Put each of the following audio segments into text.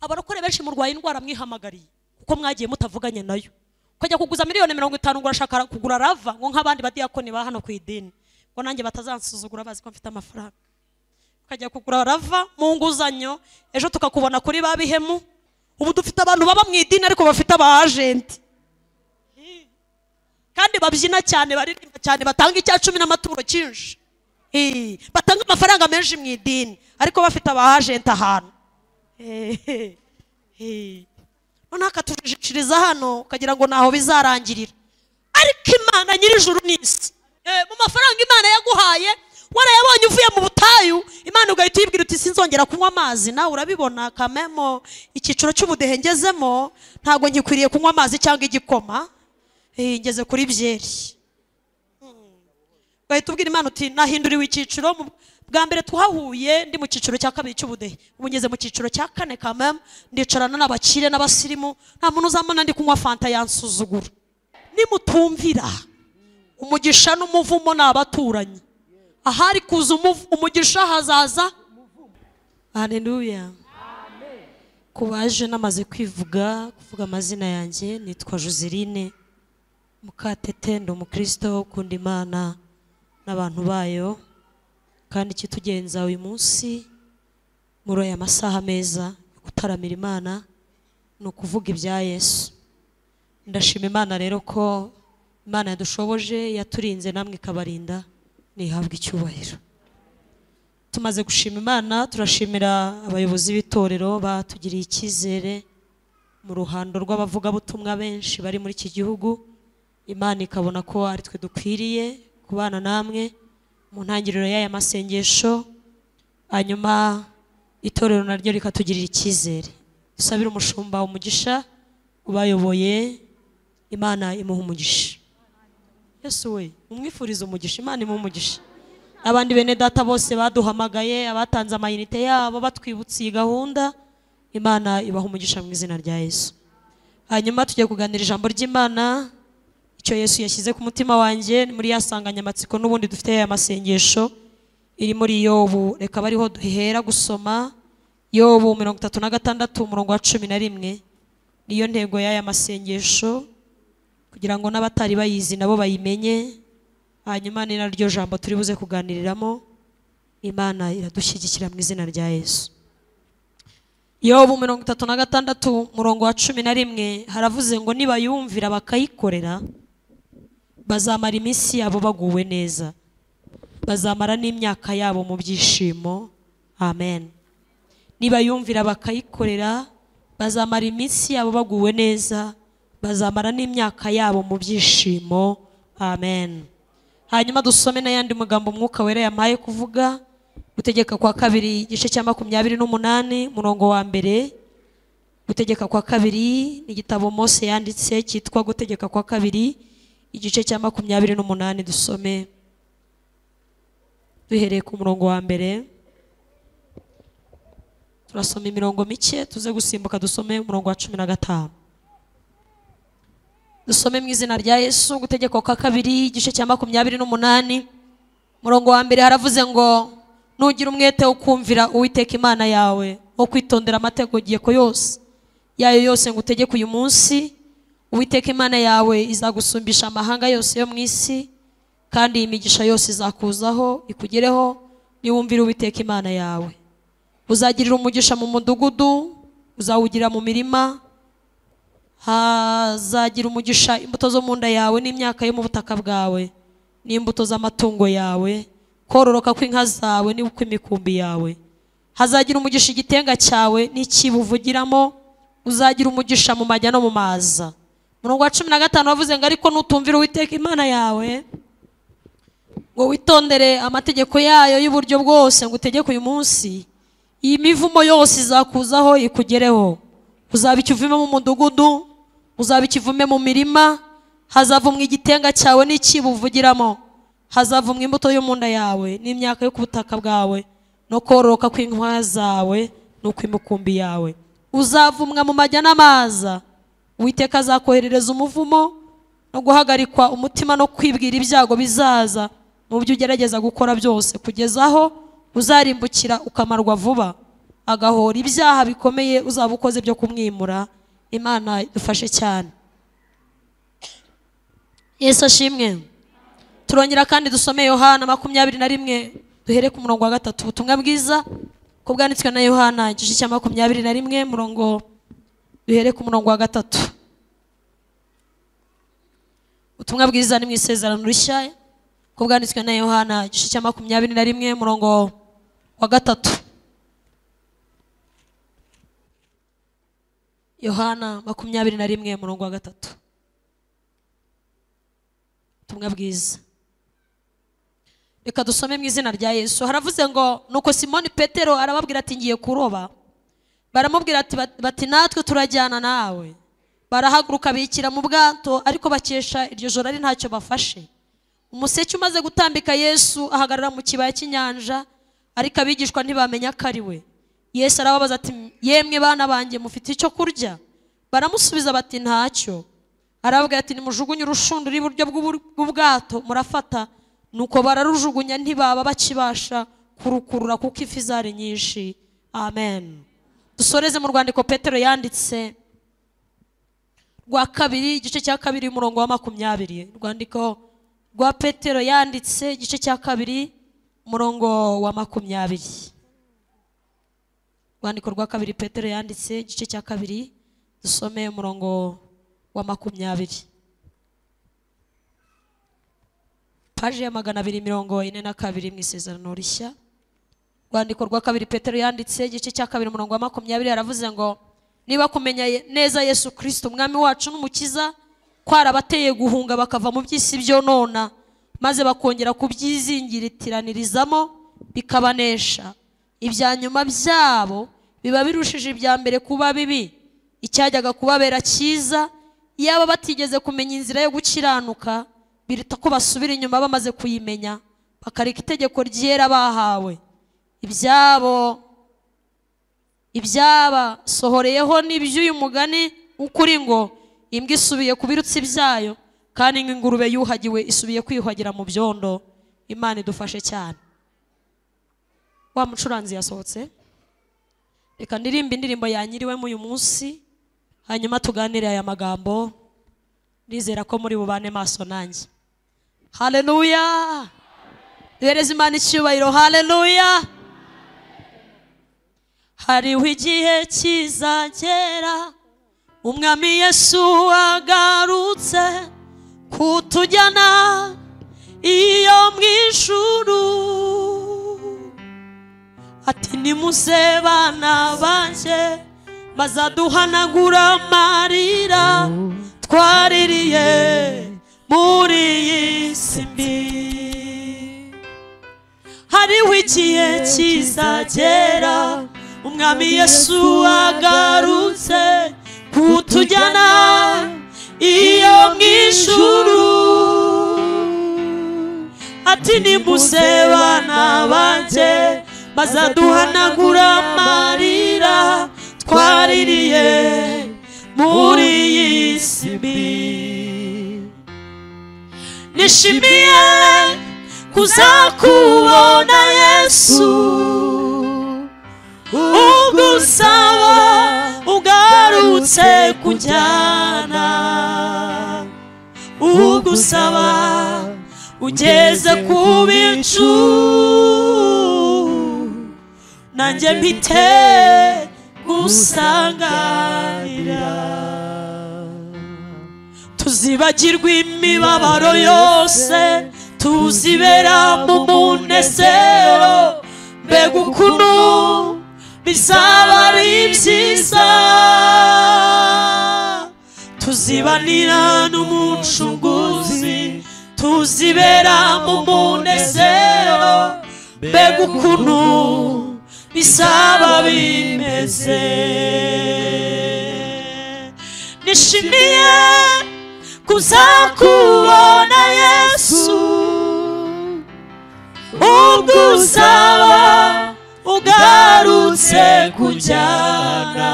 abarokore benshi murwaye indwara mwihamagariye kuko mwagiye mutavuganye nayo ukajya kuguza miliyoni mirongo itanu ngo urashaka kugura rava ngo nk'abandi badiyakoni ba hano ku idini ngo nanjye batazansuzugura bazi ko mfite amafaranga ukajya kugura rava mu nguzanyo ejo tukakubona kuri ba bihemu ubu dufite abantu baba mu idini ariko bafite aba ajenti kandi babyina cyane baririmba cyane batanga icya cumi n'amaturo cyinshi Eh, batanga amafaranga menshi mu idini ariko bafite aba ajenti ahantu Eh, eh. noneho akatujiciriza hano ukagira ngo ntaho bizarangirira ariko imana nyir'ijuru n'isi Eh, mu mafaranga imana yaguhaye warayabonye uvuye mu butayu imana ugahita uyibwira uti sinzongera kunywa amazi nawe urabibona kamemo icyiciro cy'ubudehe ngezemo ntabwo ngikwiriye kunywa amazi cyangwa igikoma Eh, ngeze kuri byeri ugahita ubwira imana uti nahinduriwe icyiciro mu bwa mbere twahuye ndi mu cyiciro cya kabiri cy'ubudehe ubu ngeze mu cyiciro cya kane kamem ndicarana n'abakire n'abasirimu nta muntu uzamubona ndi kunywa fanta yansuzugura nimutumvira umugisha n'umuvumo ni abaturanyi ahari kuza umuv- umugisha hazaza haleluya ku baje namaze kwivuga kuvuga amazina yanjye nitwa joseline mukatete ndi umukristo ukunda imana n'abantu bayo kandi ikitugenza uyu munsi muri aya masaha meza yo gutaramira imana ni ukuvuga ibya yesu ndashima imana rero ko imana yadushoboje yaturinze namwe ikabarinda ntihabwe icyubahiro tumaze gushima imana turashimira abayobozi b'itorero batugiriye icyizere mu ruhando rw'abavugabutumwa benshi bari muri iki gihugu imana ikabona ko ari twe dukwiriye kubana namwe mu ntangiriro y'aya masengesho hanyuma itorero naryo rikatugirira icyizere dusabire umushumba umugisha ubayoboye imana imuha umugisha yesu we umwifurize umugisha imana imuha umugisha abandi bene data bose baduhamagaye abatanze amayinite yabo batwibutsa iyi gahunda imana ibaha umugisha mu izina rya yesu hanyuma tugiye kuganira ijambo ry'imana icyo yesu yashyize ku mutima wanjye muri ya nsanganyamatsiko n'ubundi dufite ya masengesho iri muri yobu reka abe ariho duhera gusoma yobu mirongo itatu na gatandatu umurongo wa cumi na rimwe niyo ntego y'aya masengesho kugira ngo n'abatari bayizi nabo bayimenye hanyuma ni naryo jambo turi buze kuganiriramo imana iradushyigikira mu izina rya yesu yobu mirongo itatu na gatandatu murongo wa cumi na rimwe haravuze ngo nibayumvira bakayikorera bazamara iminsi yabo baguwe neza bazamara n'imyaka yabo mu byishimo amen nibayumvira bakayikorera bazamara iminsi yabo baguwe neza bazamara n'imyaka yabo mu byishimo amen hanyuma dusome n'ayandi magambo umwuka wera yamaye kuvuga gutegeka kwa kabiri igice cya makumyabiri n'umunani umurongo wa mbere gutegeka kwa kabiri ni igitabo mose yanditse cyitwa gutegeka kwa kabiri igice cya makumyabiri n'umunani dusome duhereye ku murongo wa mbere turasoma imirongo mike tuze gusimbuka dusome umurongo wa cumi na gatanu dusome mu izina rya yesu gutegeka kwa kabiri igice cya makumyabiri n'umunani umurongo wa mbere haravuze ngo nugira umwete wo kumvira uwiteka imana yawe wo kwitondera amategeko yose yayo yose ngo utegeke uyu munsi uwiteka imana yawe izagusumbisha amahanga yose yo mu isi kandi iyi migisha yose izakuzaho ikugereho niwumvira uwiteka imana yawe uzagirira umugisha mu mudugudu uzawugira mu mirima hazagira umugisha imbuto zo mu nda yawe n'imyaka yo mu butaka bwawe n'imbuto z'amatungo yawe kororoka kw'inka zawe n'ukw'imikumbi yawe hazagira umugisha igitenga cyawe n'ikiba uvugiramo uzagira umugisha mu majya no mu maza murongo wa cumi na gatanu wavuze ngo ariko nutumvira uwiteka imana yawe ngo witondere amategeko yayo y'uburyo bwose ngo utegeke uyu munsi iyi mivumo yose izakuzaho ikugereho uzaba ikivume mu mudugudu uzaba ikivume mu mirima hazavumwa igitenga cyawe n'ikibo uvugiramo hazavumwa imbuto yo mu nda yawe n'imyaka yo ku butaka bwawe no kororoka kw'inkwaya zawe n'ukw'imikumbi yawe uzavumwa mu majya n'amaza uwiteka azakoherereza umuvumo no guhagarikwa umutima no kwibwira ibyago bizaza mu byo ugerageza gukora byose kugeza aho uzarimbukira ukamarwa vuba agahora ibyaha bikomeye uzaba ukoze byo kumwimura imana idufashe cyane yesu ashimwe turongera kandi dusome yohana makumyabiri na rimwe duhere ku murongo wa gatatu ubutumwa bwiza ko bwanditswe na yohana igice cya makumyabiri na rimwe murongo duhere ku murongo wa gatatu ubutumwa bwiza ni mu isezerano rishya ko bwanditswe na yohana igice cya makumyabiri na rimwe murongo wa gatatu yohana makumyabiri na rimwe murongo wa gatatu ubutumwa bwiza reka dusome mu izina rya yesu haravuze ngo nuko simoni petero arababwira ati ngiye kuroba baramubwira ati "Bat- bati natwe turajyana nawe barahaguruka bikira mu bwato ariko bakesha iryo joro ari ntacyo bafashe umuseke umaze gutambika yesu ahagarara mu kibaya cy'inyanja ariko abigishwa ntibamenya ko ari we yesu arababaza ati yemwe bana banjye mufite icyo kurya baramusubiza bati ntacyo arababwira ati nimujugunye urushundura iburyo bw'ubu- bw'ubwato murafata nuko bararujugunya ntibaba bakibasha kurukurura kuko ifi zari nyinshi amen dusoreze mu rwandiko petero yanditse rwa kabiri igice cya kabiri umurongo wa makumyabiri urwandiko rwa petero yanditse igice cya kabiri umurongo wa makumyabiri urwandiko rwa kabiri petero yanditse igice cya kabiri dusome umurongo wa makumyabiri paji ya magana abiri mirongo ine na kabiri mu isezerano rishya rwandiko rwa kabiri petero yanditse igice cya kabiri umurongo wa makumyabiri aravuze ngo niba kumenya Ye- neza yesu kirisito umwami wacu n'umukiza kwarabateye guhunga bakava mu by'isi byo nona maze bakongera kubyizingiritiraniririzamo bikabanesha ibya nyuma byabo biba birushije ibya mbere kuba bibi icyajyaga kubabera cyiza iyaba batigeze kumenya inzira yo gukiranuka biruta ko basubira inyuma bamaze kuyimenya bakareka itegeko ryera bahawe ibyabo ibyabasohoreyeho n'iby'uyu mugani ukuri ngo imbwa isubiye ku birutsi byayo kandi nk'ingurube yuhagiwe isubiye kwiyuhagira mu byondo imana idufashe cyane wa mucuranzi yasohotse reka ndirimba indirimbo yanyiriwemo uyu munsi hanyuma tuganire aya magambo nizera ko muri bubane maso nanjye haleluya duhereze imana icyubahiro haleluya hariho igihe kizagera umwami yesu agarutse kutujyana iyo mu ijuru ati nimuze bana banjye bazaduhanagura amarira twaririye muri iyi si mbi hariho igihe kizagera umwami yesu agarutse kutujyana iyo mu ijuru ati nimuze bana banjye bazaduhanagura amarira twaririye muri iyi si mbi nishimiye kuzakubona yesu ugusaba ugarutse kujyana ugusaba ugeze ku bicu nanjye mpite gusangarira tuzibagirwa imibabaro yose tuzibera mu munezero mbega ukuntu bizaba ari byiza tuzibanira n'umucunguzi tuzibera mu munezero mbega ukuntu bisaba bimeze nishimiye kuzakubona yesu ugusaba ugarutse kujyana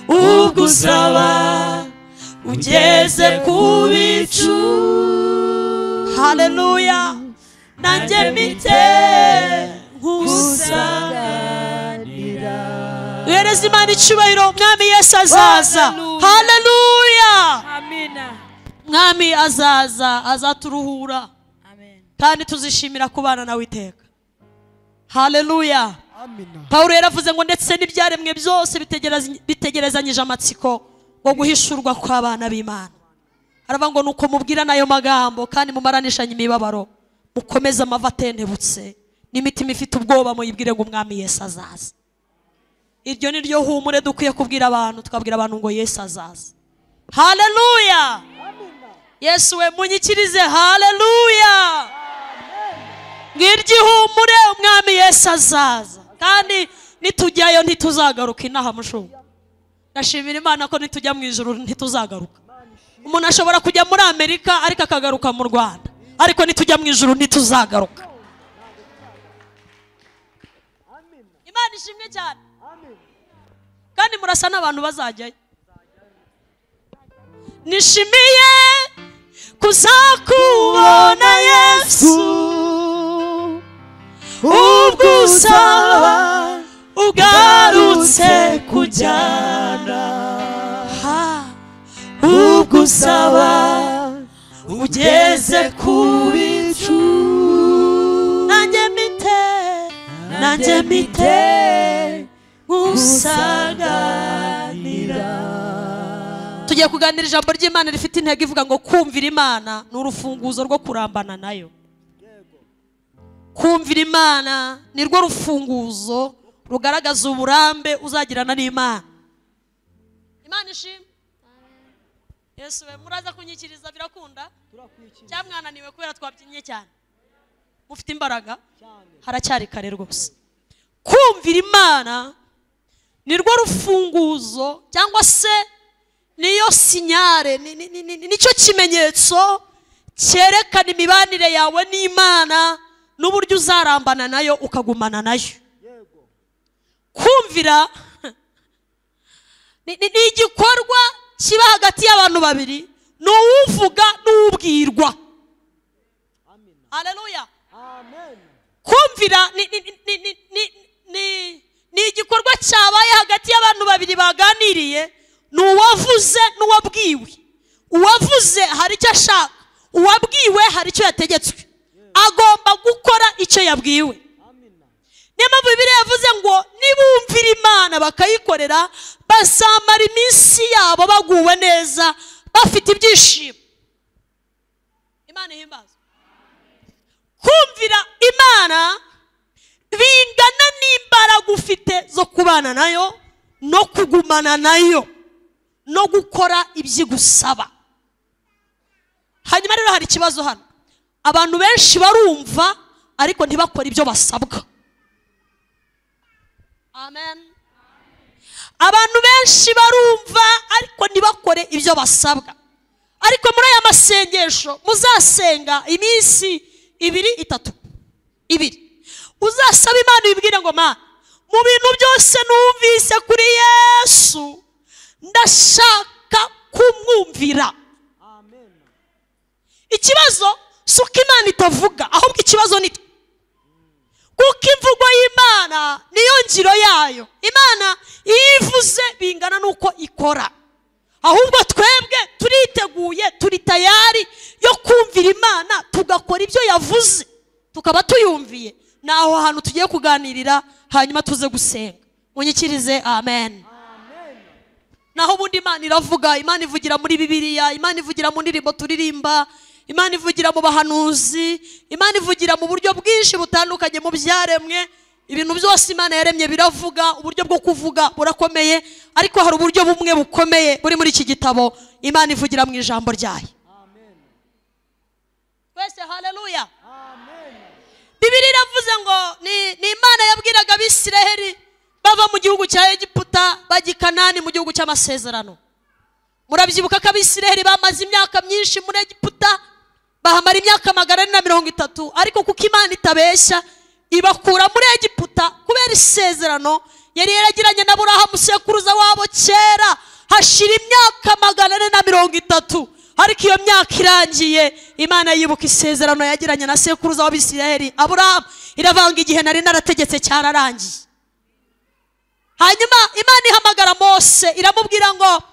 ugusaba ugeze ku bicu haleluya nanjye mite nkusanga duhereze imana icyubahiro umwami yesu azaza Hallelujah. haleluya amina mwami azaza azaturuhura amen kandi tuzishimira kubana nawe iteka haleluya amina pawulo yaravuze ngo ndetse n'ibyaremwe byose bitegerez- bitegerezanyije amatsiko ngo guhishurwa kw'abana b'imana aravuga ngo nuko mubwirana ayo magambo kandi mumaranishanye imibabaro mukomeze amava atentebutse n'imitima ifite ubwoba muyibwire ngo umwami yesu azaza iryo ni ryo humure dukwiye kubwira abantu tukabwira abantu ngo yesu azaza haleluya yesu we munyikirize haleluya ngirgihumure umwami yesu azaza kandi nitujyayo ntituzagaruka inaha mushubu ndashimira imana ko nitujya mu ijoro ntituzagaruka umuntu ashobora kujya muri amerika ariko akagaruka mu rwanda ariko nitujya mu ijoro ntituzagaruka imana ishimwe cyane kandi murasa n'abantu bazajyayo nishimiye kuzakubona yesu ubwo usaba ugarutse kujyana Ha, ubwo usaba ugeze ku bicu nanjye mite nanjye mite gusaganira tugiye kuganira ijambo ry'imana rifite intego ivuga ngo kumvira imana ni urufunguzo rwo kurambana nayo kumvira imana ni rwo rufunguzo rugaragaza uburambe uzagirana n'imana imana ishimwe yesu we muraza kunyikiriza birakunda cyangwa mwananiwe kubera twabyinnye cyane mufite imbaraga haracyari kare rwose kumvira imana ni rwo rufunguzo cyangwa se niyo sinyare ni- ni- ni- ni- ni- nicyo kimenyetso cyerekana imibanire yawe n'imana n'uburyo uzarambana nayo ukagumana nayo kumvira ni ni- ni igikorwa kiba hagati y'abantu babiri ni uwuvuga n'uwubwirwa haleluya kumvira ni, ni, ni, ni, ni, ni, ni, ni igikorwa cyabaye hagati y'abantu babiri baganiriye ni uwavuze n'uwabwiwe uwavuze hari icyo ashaka uwabwiwe hari icyo yategetswe agomba gukora icyo yabwiwe niyo mpamvu bibiliya yavuze ngo nibumvira imana bakayikorera bazamara iminsi yabo baguwe neza bafite ibyishimo imana ihimbaza kumvira imana bingana n'imbaraga ufite zo kubana nayo no kugumana nayo no gukora ibyo igusaba hanyuma rero hari ikibazo hano abantu benshi barumva ariko ntibakore ibyo basabwa amen abantu benshi barumva ariko ntibakore ibyo basabwa ariko muri aya masengesho muzasenga iminsi ibiri itatu ibiri uzasaba imana ibibwire ngo mana mu bintu byose numvise kuri yesu ndashaka kumwumvira ikibazo si uko imana itavuga ahubwo ikibazo ni twe kuko imvugo y'imana niyo ngiro yayo imana iyo ivuze bingana n'uko ikora ahubwo twebwe turiteguye turi tayari yo kumvira imana tugakora ibyo yavuze tukaba tuyumviye ni aho hantu tugiye kuganirira hanyuma tuze gusenga munyikirize amen naho ubundi imana iravuga imana ivugira muri bibiliya imana ivugira mu ndirimbo turirimba imana ivugira mu bahanuzi imana ivugira mu buryo bwinshi butandukanye mu byaremwe ibintu byose imana yaremye biravuga uburyo bwo kuvuga burakomeye ariko hari uburyo bumwe bukomeye buri muri iki gitabo imana ivugira mu ijambo ryayo twese haleluya bibiri iravuze ngo ni, ni imana yabwiraga abisiraheli bava mu gihugu cya egiputa bajya i kanani mu gihugu cy'amasezerano murabyibuka ko abisiraheli bamaze imyaka myinshi muri egiputa bahamara imyaka magana ane na mirongo itatu ariko kuko imana itabeshya ibakura muri egiputa kubera isezerano yari yaragiranye na burahamu sekuruza wabo kera hashira imyaka magana ane na mirongo itatu ariko iyo myaka irangiye imana yibuka isezerano yagiranye na sekuruza w'abisiraheli aburahamu iravanga igihe nari narategetse cyararangiye hanyuma imana ihamagara mose iramubwira ngo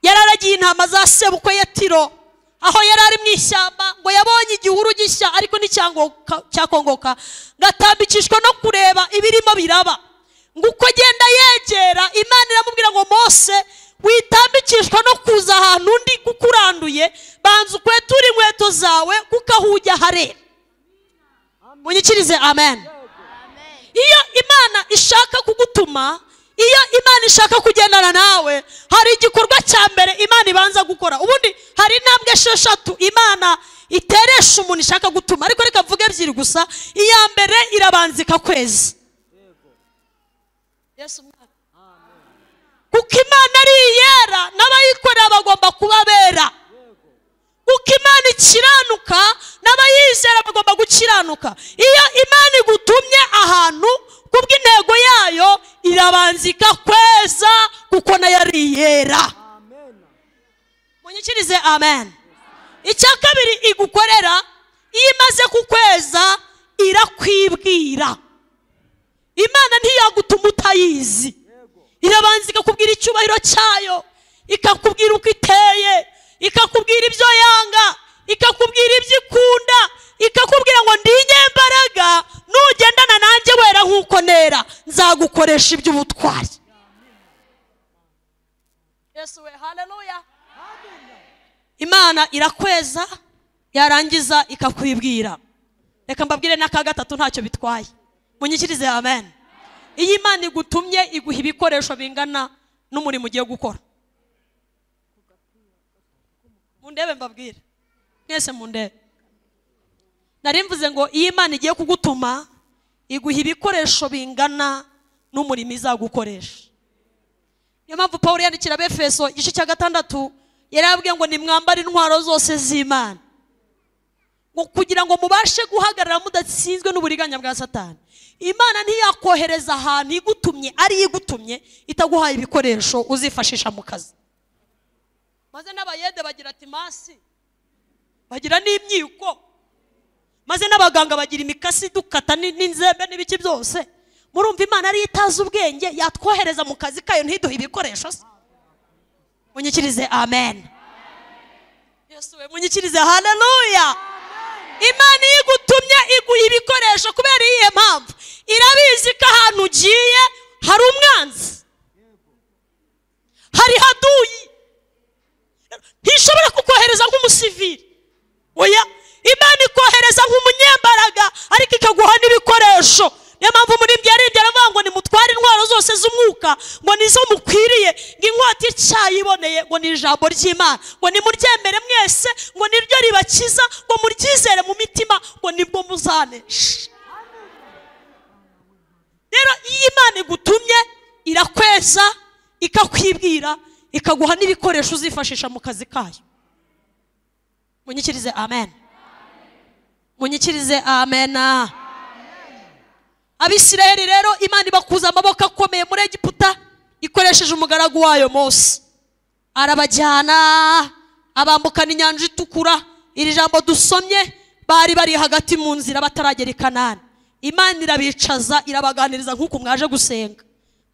yararagiye intama za sebukwe ya tiro aho yari ari mu ishyamba ngo yabonye igihuru gishya ariko nticyangoka- cyakongoka ngatambikishwa no kureba ibirimo biraba ngo uko agenda yegera imana iramubwira ngo mose witambikishwa no kuza ahantu undi kuko uranduye banza ukweture inkweto zawe kuko aho ujya harera munyikirize amen iyo imana ishaka kugutuma iyo imana ishaka kugendana nawe hari igikorwa cya mbere imana ibanza gukora ubundi hari intambwe esheshatu imana iteresha umuntu ishaka gutuma ariko reka mvuge ebyiri gusa iya mbere irabanza ikakweza Yesu mwaka. kuko imana ari iyera n'abayikorera bagomba kuba bera kuko imana ikiranuka n'abayizera bagomba gukiranuka iyo imana igutumye ahantu kubw'intego yayo irabanza ikakweza kuko nayo ari iyera munyikirize amen icya kabiri igukorera iyo imaze kukweza irakwibwira imana ntiyagutuma utayizi irabanza ikakubwira icyubahiro cyayo ikakubwira uko iteye ikakubwira ibyo yanga ikakubwira ibyo ikunda ikakubwira ngo ndi inyembaraga nugendana nanjye wera nk'uko nera nzagukoresha iby'ubutwari yesu we haleluya imana irakweza yarangiza ikakwibwira reka mbabwire n'aka gatatu ntacyo bitwaye munyikirize amen iyo imana igutumye iguha ibikoresho bingana n'umurimo ugiye gukora mundebe mbabwire mwese mundebe nari mvuze ngo iyo imana igiye kugutuma iguha ibikoresho bingana n'umurimo izagukoresha niyo mpamvu paul yandikira abefeso igice cya gatandatu yari yabwiye ngo nimwambare intwaro zose z'imana ngo kugira ngo mubashe guhagarara mudatsinzwe n'uburiganya bwa satani imana ntiyakohereza ahantu igutumye ari igutumye itaguhaye ibikoresho uzifashisha mu kazi maze n'abayede bagira ati masi bagira n'imyiko maze n'abaganga bagira imikasi dukata ni- n'inzembe n'ibiki byose murumva imana ariyo itazi ubwenge yatwohereza mu kazi kayo ntiduhe ibikoresho se munyikirize amen yesu we munyikirize haleluya imana iyo igutumye iguha ibikoresho kubera iyihe mpamvu irabizi ko ahantu ugiye hari umwanzi hari haduyi ntishobora kukohereza nk'umusivili oya imana ikohereza nk'umunyembaraga ariko ikaguha n'ibikoresho niyo mpamvu muri ibyo aribyo aravuga ngo nimutware intwaro zose z'umwuka ngo nizo mukwiriye ngo inkota icyayi iboneye ngo ni ijambo ry'imana ngo nimuryemere mwese ngo niryo ribakiza ngo muryizere mu mitima ngo nibwo muzanesha rero iyo imana igutumye irakweza ikakwibwira ikaguha n'ibikoresho uzifashisha mu kazi kayo munyikirize amen munyikirize amena abisiraheli rero imana ibakuza amaboko akomeye muri egiputa ikoresheje umugaragu wayo mose arabajyana abambukana inyanja itukura iri jambo dusomye bari bari hagati mu nzira bataragera i kanani imana irabicaza irabaganiriza nk'uko mwaje gusenga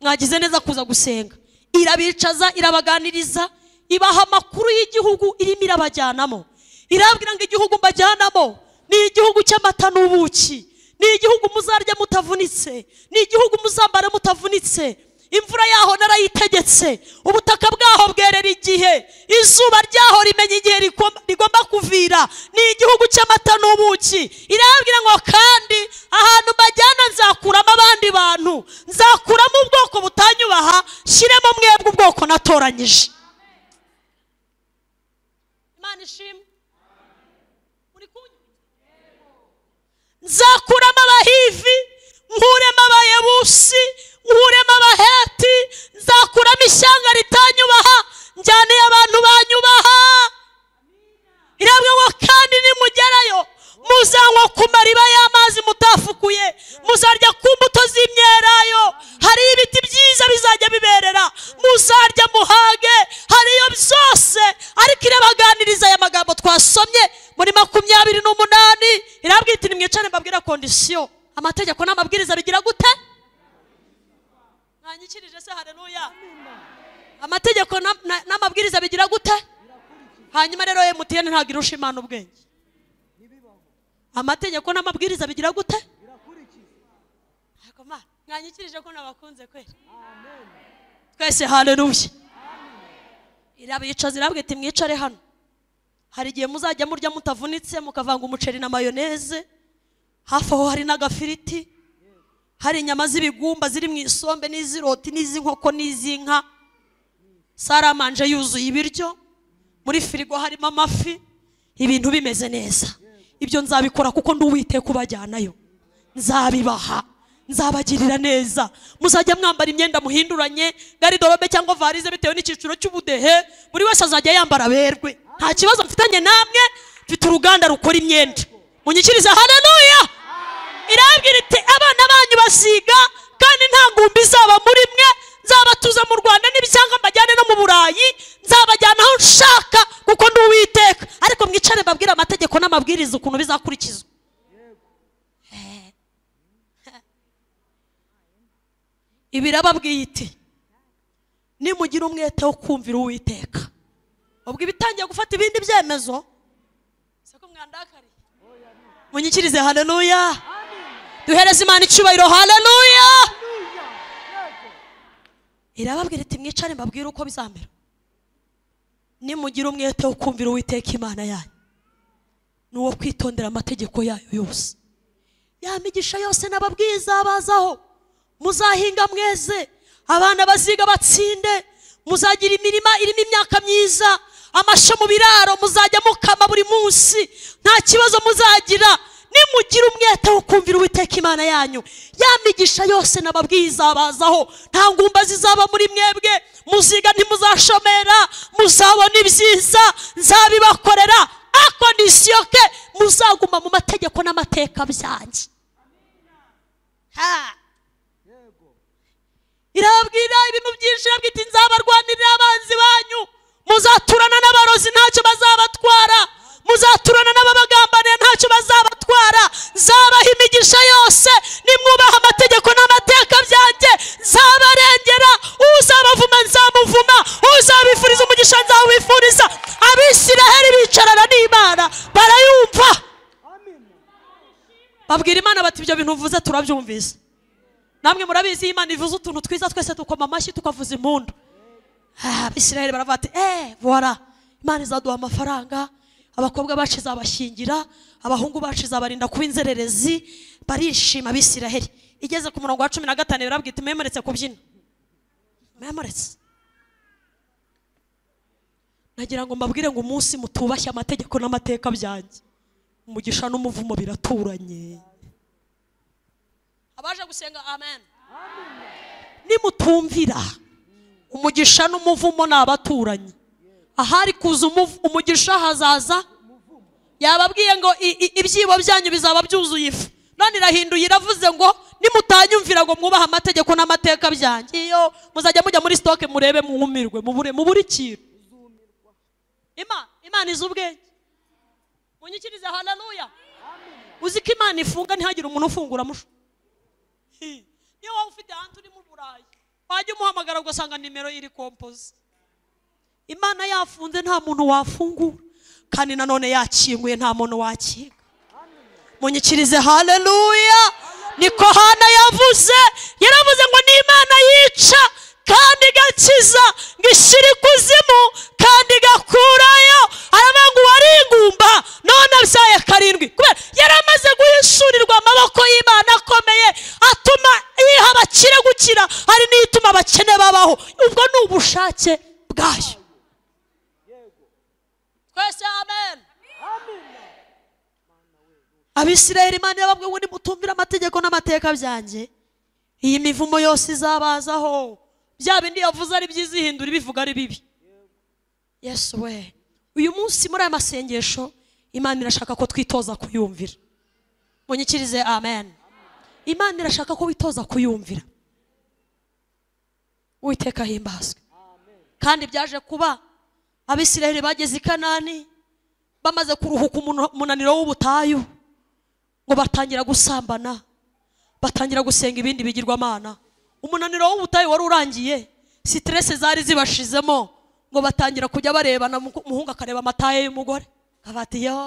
mwagize neza kuza gusenga irabicaza irabaganiriza ibaha amakuru y'igihugu irimo irabajyanamo irabwira ngo igihugu mbajyanamo ni igihugu cy'amata n'ubuki ni igihugu muzarya mutavunitse ni igihugu muzambara mutavunitse imvura yaho narayitegetse ubutaka bwaho bwerera igihe izuba ryaho rimenya igihe rikoma- rigomba kuvira ni igihugu cy'amata n'ubuki irabwira ngo kandi ahantu mbajyana nzakuramo abandi bantu nzakuramo ubwoko butanyubaha shyiremo mwebwe ubwoko natoranyije imana ishimwe muri kunywa nzakuramo abahivi nkuremo abayebusi nkuremo abaheti nzakuramo ishyanga ritanyubaha njyanire abantu banyubaha irabwa ngo kandi nimugerayo muzanywa ku mariba y'amazi mutafukuye muzarya ku mbuto z'imyelayo hariyo ibiti byiza bizajya biberera muzarya muhage hariyo byose ariko irabaganiriza aya magambo twasomye muri makumyabiri n'umunani irabwira iti nimwicare mbabwira kondisiyo amategeko n'amabwiriza bigira gute nta yanyikirije se hareruya amategeko na- na- n'amabwiriza bigira gute hanyuma rero emutiyeni ntabwo irusha imana ubwenge amategeko n'amabwiriza bigira gute Ntabwo Mana, mwanyikirije ko nabakunze kweri twese hareruya irabicaza irabwita mwicare hano hari igihe muzajya murya mutavunitse mukavanga umuceri na mayoneze hafi aho hari n'agafiriti hari inyama z'ibigumba ziri mu isombe n'iz'iroti n'iz'inkoko n'iz'inka saramanje yuzuye ibiryo muri firigo harimo amafi ibintu bimeze neza ibyo nzabikora kuko nduwite kubajyanayo nzabibaha nzabagirira neza muzajya mwambara imyenda muhinduranye garidorobe cyangwa varize bitewe n'icyiciro cy'ubudehe buri wese azajya yambara aberwe nta kibazo mfitanye namwe mfite uruganda rukora imyenda munyikirize haleluya irabwira iti abana banyu basiga kandi nta ngumbi izaba muri mwe nzabatuza mu rwanda n'ibisanga mbajyane no mu burayi nzabajyana aho nshaka kuko ndi uwiteka ariko mwicare mbabwire amategeko n'amabwiriza ukuntu bizakurikizwa ibi irababwiye iti nimugira umwete wo kumvira uwiteka ubwo ibitangiye gufata ibindi byemezo siko mwandakariye munyikirize haleluya duhereze imana icyubahiro haleluya irababwira iti mwicare mbabwire uko bizamera nimugira umwete wo kumvira uwiteka imana yanyu n'uwo kwitondera amategeko yayo yose ya migisha yose n'ababwiza bazaho muzahinga mweze abana baziga batsinde muzagira imirima irimo imyaka myiza amasho mu biraro muzajya mukama buri munsi nta kibazo muzagira nimugira umwete wo kumvira uwiteka imana yanyu ya migisha yose n'ababwiza bazaho nta ngumba zizaba muri mwebwe muziga ntimuzashomera muzabona ibyiza nzabibakorera akondisiyo ke muzaguma mu mategeko n'amateka byanjye Ha! irababwira ibintu byinshi irabwira iti nzabarwanirira abanzi banyu muzaturana n'abarozi ntacyo bazabatwara muzaturana n'ababagambaniye ntacyo bazabatwara nzabaha imigisha yose nimwubaha amategeko n'amateka byanjye nzabarengera uzabavuma nzamuvuma uzabifuriza umugisha nzawifuriza abisiraheli bicarana n'imana barayumva babwira imana bati ibyo bintu uvuze turabyumvise namwe murabizi iyo imana ivuze utuntu twiza twese dukoma amashyi tukavuza impundu Ah, abisirayeli baravuga bati eee bora imana izaduha amafaranga abakobwa bacu izabashyingira abahungu bacu izabarinda kuba inzererezi barishima abisirayeli igeze ku murongo wa cumi na gatanu birabwira iti mwemuretse kubyina mwemuretse nagira ngo mbabwire ngo umunsi mutubashye amategeko n'amateka byanjye umugisha n'umuvumo biraturanye abaje gusenga amen nimutumvira umugisha n'umuvumo ni abaturanyi ahari kuza umuv- umugisha hazaza yababwiye ngo i- i- ibyibo byanyu bizaba byuzuye ifu none irahinduye iravuze ngo nimutanyumvira ngo mwubahe amategeko n'amateka byanjye iyo muzajya mujya muri sitoke murebe mwumirwe mubure mubure ikintu imana imana izi ubwenge munyikirize haleluya uzi ko imana ifunga ntihagire umuntu ufungura mushu niyo waba ufite hantu uri mu burayi wajya umuhamagara ugasanga nimero iri kompoze imana yafunze nta muntu wafungura kandi nanone yakinguye nta muntu wakinga munyikirize haleluya niko hana yavuze yaravuze ngo ni imana yica kandi igakiza ngo ishyira ikuzimu kandi igakurayo aravuga ngo uwari ingumba none abyaye karindwi kubera yari amaze guhishurirwa amaboko y'imana akomeye atuma yiha abakire gukira hari n'ituma abakene babaho ubwo ni ubushake bwayo twese amen abisirayeli imana irababwiye ngo nimutumvire amategeko n'amateka byanjye iyi mivumo yose izabazaho bya bindi yavuze ari byiza ihindura ibivuga ari bibi yesu we uyu munsi muri aya masengesho imana irashaka ko twitoza kuyumvira munyikirize amen imana irashaka ko witoza kuyumvira uwiteka ahimbazwe kandi byaje kuba abisirayeli bageze i kanani bamaze kuruhuka umuno- umunaniro w'ubutayu ngo batangira gusambana batangira gusenga ibindi bigirwamana umunaniro w'ubutayu wari urangiye siteresi zari zibashizemo ngo batangira kujya barebana umuku- umuhungu akareba amataye y'umugore akavuga ati yo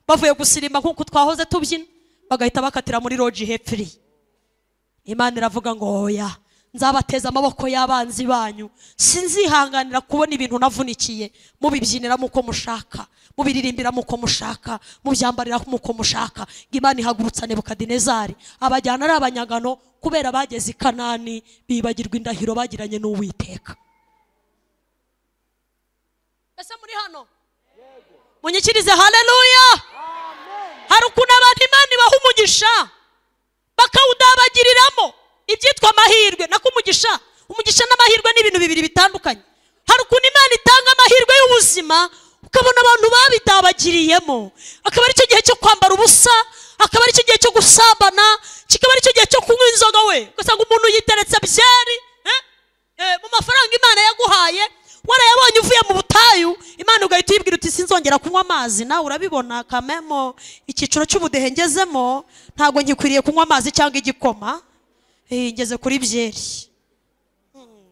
bavuye gusirimba nk'uko twahoze tubyina bagahita bakatira muri roji hepfiri imana iravuga ngo oya nzabateza amaboko y'abanzi banyu sinzihanganira kubona ibintu navunikiye mubibyinira uko mushaka mubiririmbira uko mushaka mubyambarira uko mushaka ngo imana ihagurutsa nebukadinezari abajyana ari abanyagano kubera bageze i kanani bibagirwa indahiro bagiranye n'uwiteka ese muri hano munyikirize haleluya hari ukuntu abantu imana ibaha umugisha bakawudabagiriramo ibyitwa amahirwe nako umugisha umugisha n'amahirwe ni ibintu bibiri bitandukanye hari ukuntu imana itanga amahirwe y'ubuzima ukabona abantu babidabagiriyemo akaba aricyo gihe cyo kwambara ubusa akaba aricyo gihe cyo gusambana kikaba aricyo gihe cyo kunywa inzoga we ugasanga umuntu yiteretse byeri eh? Eh, mu mafaranga imana yaguhaye warayabonye uvuye mu butayu imana ugahita uyibwira uti sinzongera kunywa amazi nawe urabibona kamemo icyiciro cy'ubudehe ngezemo ntabwo ngikwiriye kunywa amazi cyangwa igikoma Eh, ngeze kuri byeri Hmm.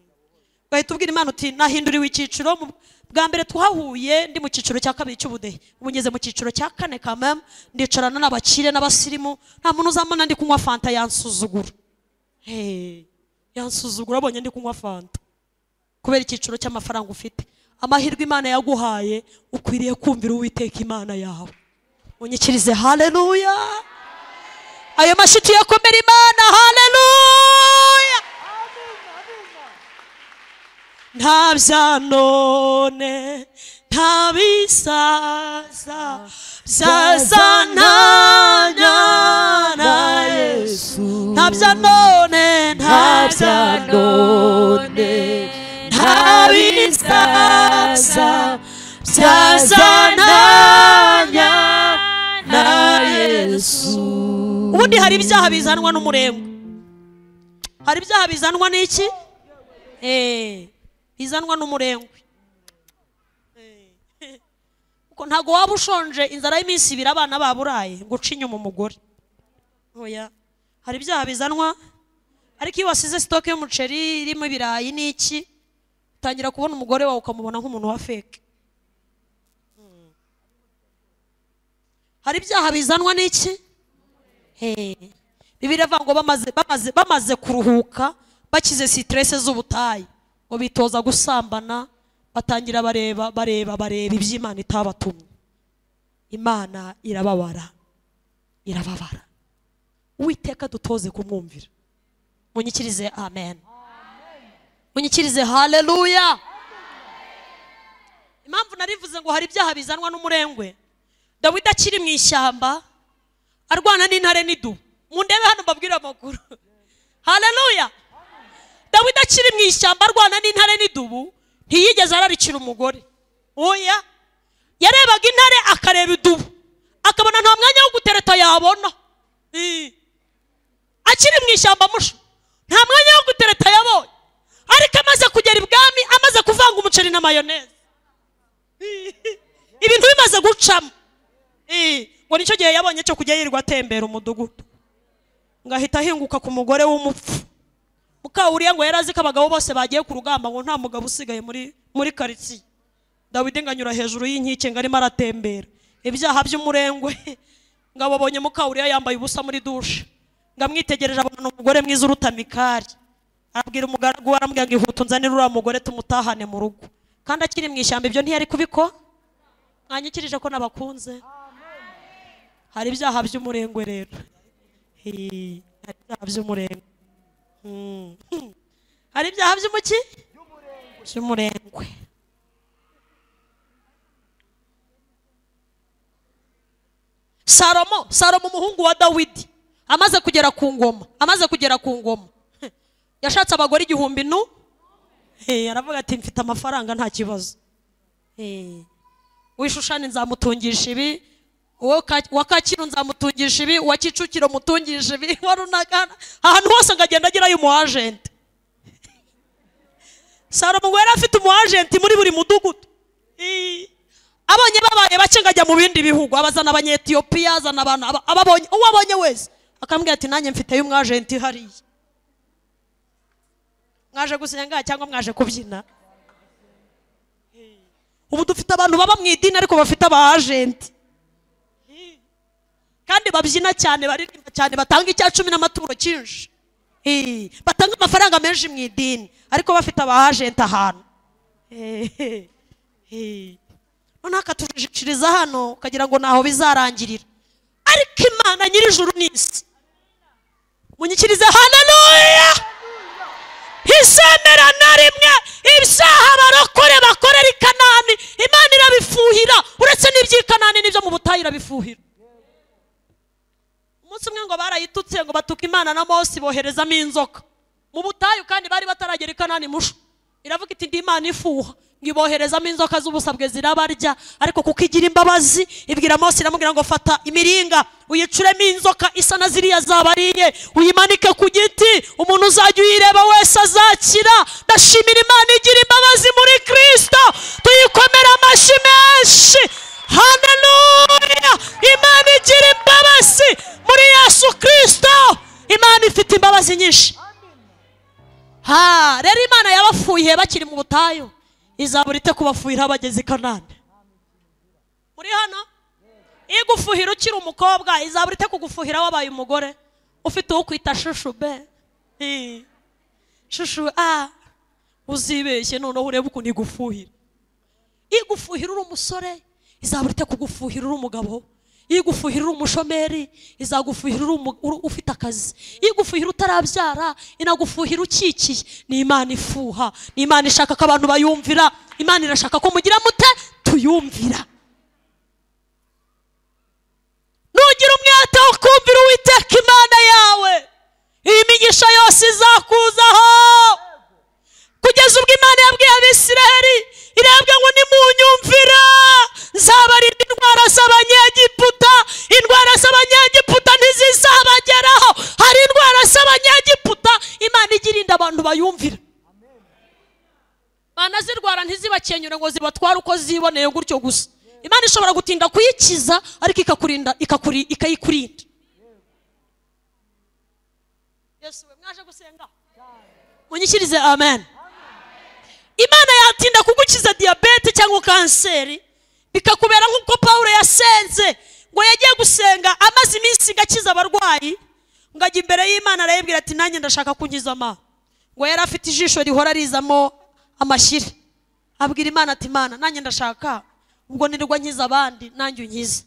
ugahita ubwira imana uti nahinduriwe icyiciro mu- bwa mbere twahuye ndi mu cyiciro cya kabiri cy'ubudehe ubu ngeze mu cyiciro cya kane kamemo ndicarana n'abakire n'abasirimu nta muntu uzambona ndi kunywa fanta yansuzugura Hey, yansuzugura abonye ndi kunywa fanta kubera icyiciro cy'amafaranga ufite amahirwe imana yaguhaye ukwiriye kumvira uwiteka imana yawe unyikirize haleluya ayo mashyi tuyakomere imana haleluya nta bya none nta bisaza byazana na yesu nta bya none nta bya none nta bisaza byazananya na yesu ubundi hari ibyaha bizanwa n'umurengwa hari ibyaha bizanwa n'iki Eh, bizanwa n'umurengwe Eh, kuko ntabwo waba ushonje inzara y'iminsi ibiri abana baburaye ngo uce inyuma umugore oya hari ibyaha bizanwa ariko iyo wasize sitoke y'umuceri irimo ibirayi n'iki utangira kubona umugore wawe ukamubona nk'umuntu wa feke Mm. hari ibyaha bizanwa n'iki Eh, bibiliya ivuga ngo bamaze, bamaze, bamaze kuruhuka bakize siterese z'ubutayu ngo bitoza gusambana batangira bareba bareba bareba iby'imana itabatumye imana irababara irababara uwiteka dutoze kumwumvira munyikirize amen munyikirize haleluya impamvu narivuze ngo hari ibyaha bizanwa n'umurengwe dawidi akiri mu ishyamba arwana n'intare n'idubu mundebe hano mbabwire amakuru haleluya dawidi akiri mu ishyamba arwana n'intare n'idubu ntiyigeze ararikira umugore oya yarebaga intare akareba idubu akabona nta mwanya wo gutereta yabona Eh. akiri mu ishyamba musho nta mwanya wo gutereta yabonye ariko amaze kugera ibwami amaze kuvanga umuceri na mayoneze Eh. ibintu bimaze gucamo Eh, ngo nicyo gihe yabonye cyo kujya yirirwa atembera umudugudu ngo ahita ahinguka ku mugore w'umupfu mukawuriya ngo yari azi ko abagabo bose bagiye ku rugamba ngo nta mugabo usigaye muri muri karitsiye dawidi ngo anyura hejuru y'inkike ngo arimo aratembera ibyaha by'umurengwe ngo ababonye mukawuriya yambaye ubusa muri dushe ngo amwitegereje abona ni umugore mwiza uruta mikari arabwira umugaragu we aramubwira ngo ihuta unzanire uriya mugore tumutahane mu rugo kandi akiri mu ishyamba ibyo ntiyari kubikora mwanyikirije ko nabakunze hari ibyaha by'umurengwe rero Hii, hari ibyaha by'umurengwe Hmm. hari ibyaha by'umuki by'umurengwe salomo salomo umuhungu wa dawidi amaze kugera ku ngoma amaze kugera ku ngoma yashatse abagore igihumbi nu Hey, aravuga ati mfite amafaranga nta kibazo Hey wishushane nzamutungisha ibi uwo ka- uwa kacyiru nzamutungisha ibi uwa kicukiro mutungisha ibi uwa runagana ahantu hose ngo agenda agirayo umuajenti salomo ngo yari afite umuajenti muri buri mudugudu Ii. abonye babaye bake ngo ajya mu bindi bihugu abazana abanyetiyopiya azana abantu aba- ababonye uwo abonye wese akambwira ati nanjye mfiteyo umwajenti hariya mwaje gusinya ngaha cyangwa mwaje kubyina ubu dufite abantu baba mu idini ariko bafite aba ajenti kandi babyina cyane baririmba cyane batanga icya cumi n'amaturo cyinshi Eh, batanga amafaranga menshi mu idini ariko bafite aba ajenti ahantu Eh, eh. noneho akatujishiriza hano ukagira ngo ntaho bizarangirira ariko imana nyir'ijuru n'isi munyikirize hananuya izemera na rimwe ibyaha abarokore bakorera i kanani imana irabifuhira uretse n'iby'i kanani n'ibyo mu butayu irabifuhira umunsi umwe ngo barayitutse ngo batuka imana na mose boherezamo inzoka mu butayu kandi bari bataragera i kanani mushu iravuga iti ndi imana ifuha ngo iboherezamo inzoka z'ubusabwe zirabarya ariko kuko igira imbabazi ibwira mose iramubwira ngo fata imiringa uyicuremo inzoka isa na ziriya zabariye uyimanike ku giti umuntu uzajya uyireba wese azakira ndashimira imana igira imbabazi muri kirisito tuyikomere amashyi menshi haleluya imana igira imbabazi muri yesu kirisito imana ifite imbabazi nyinshi ha rero imana yabafuhiye bakiri mu butayu izabura ite kubafuhira bageze i kanani muri hano iyo igufuhira ukiri umukobwa izabura ite kugufuhira wabaye umugore ufite uwo kwita shushu be Eh, shushu a uzibeshye noneho urebe ukuntu igufuhira iyo igufuhira uri umusore izabura ite kugufuhira uri umugabo iyo igufuhira uri umushomeri izagufuhira uri umu- uri- ufite akazi iyo igufuhira utarabyara inagufuhira ukikiye ni imana ifuha ni imana ishaka ko abantu bayumvira imana irashaka ko mugira mute tuyumvira nugira umwete wo kumvira uwiteka imana yawe iyi migisha yose izakuzaho kugeza ubwo imana yabwiye abisiraheli irebwe ngo nimunyumvira nzabarinda indwara z'abanyegiputa indwara z'abanyegiputa ntizizabageraho hari indwara z'abanyegiputa imana ijya irinda abantu bayumvira banazirwara ntizibakenyure ngo zibatware uko ziboneye gutyo gusa imana ishobora gutinda kuyikiza ariko ikakurinda ikakuri- ikayikurinda yesu we mwaje gusenga munyikirize amen imana yatinda kugukiza diyabete cyangwa kanseri bikakubera nk'uko pawulo yasenze ngo yagiye gusenga amaze iminsi ngakiza abarwayi ngo ajya imbere y'imana arayibwira ati nanjye ndashaka kunyizama ngo yari afite ijisho rihora rizamo amashyira abwira imana ati imana nanjye ndashaka ubwo nirwa nkiza abandi nanjye unkize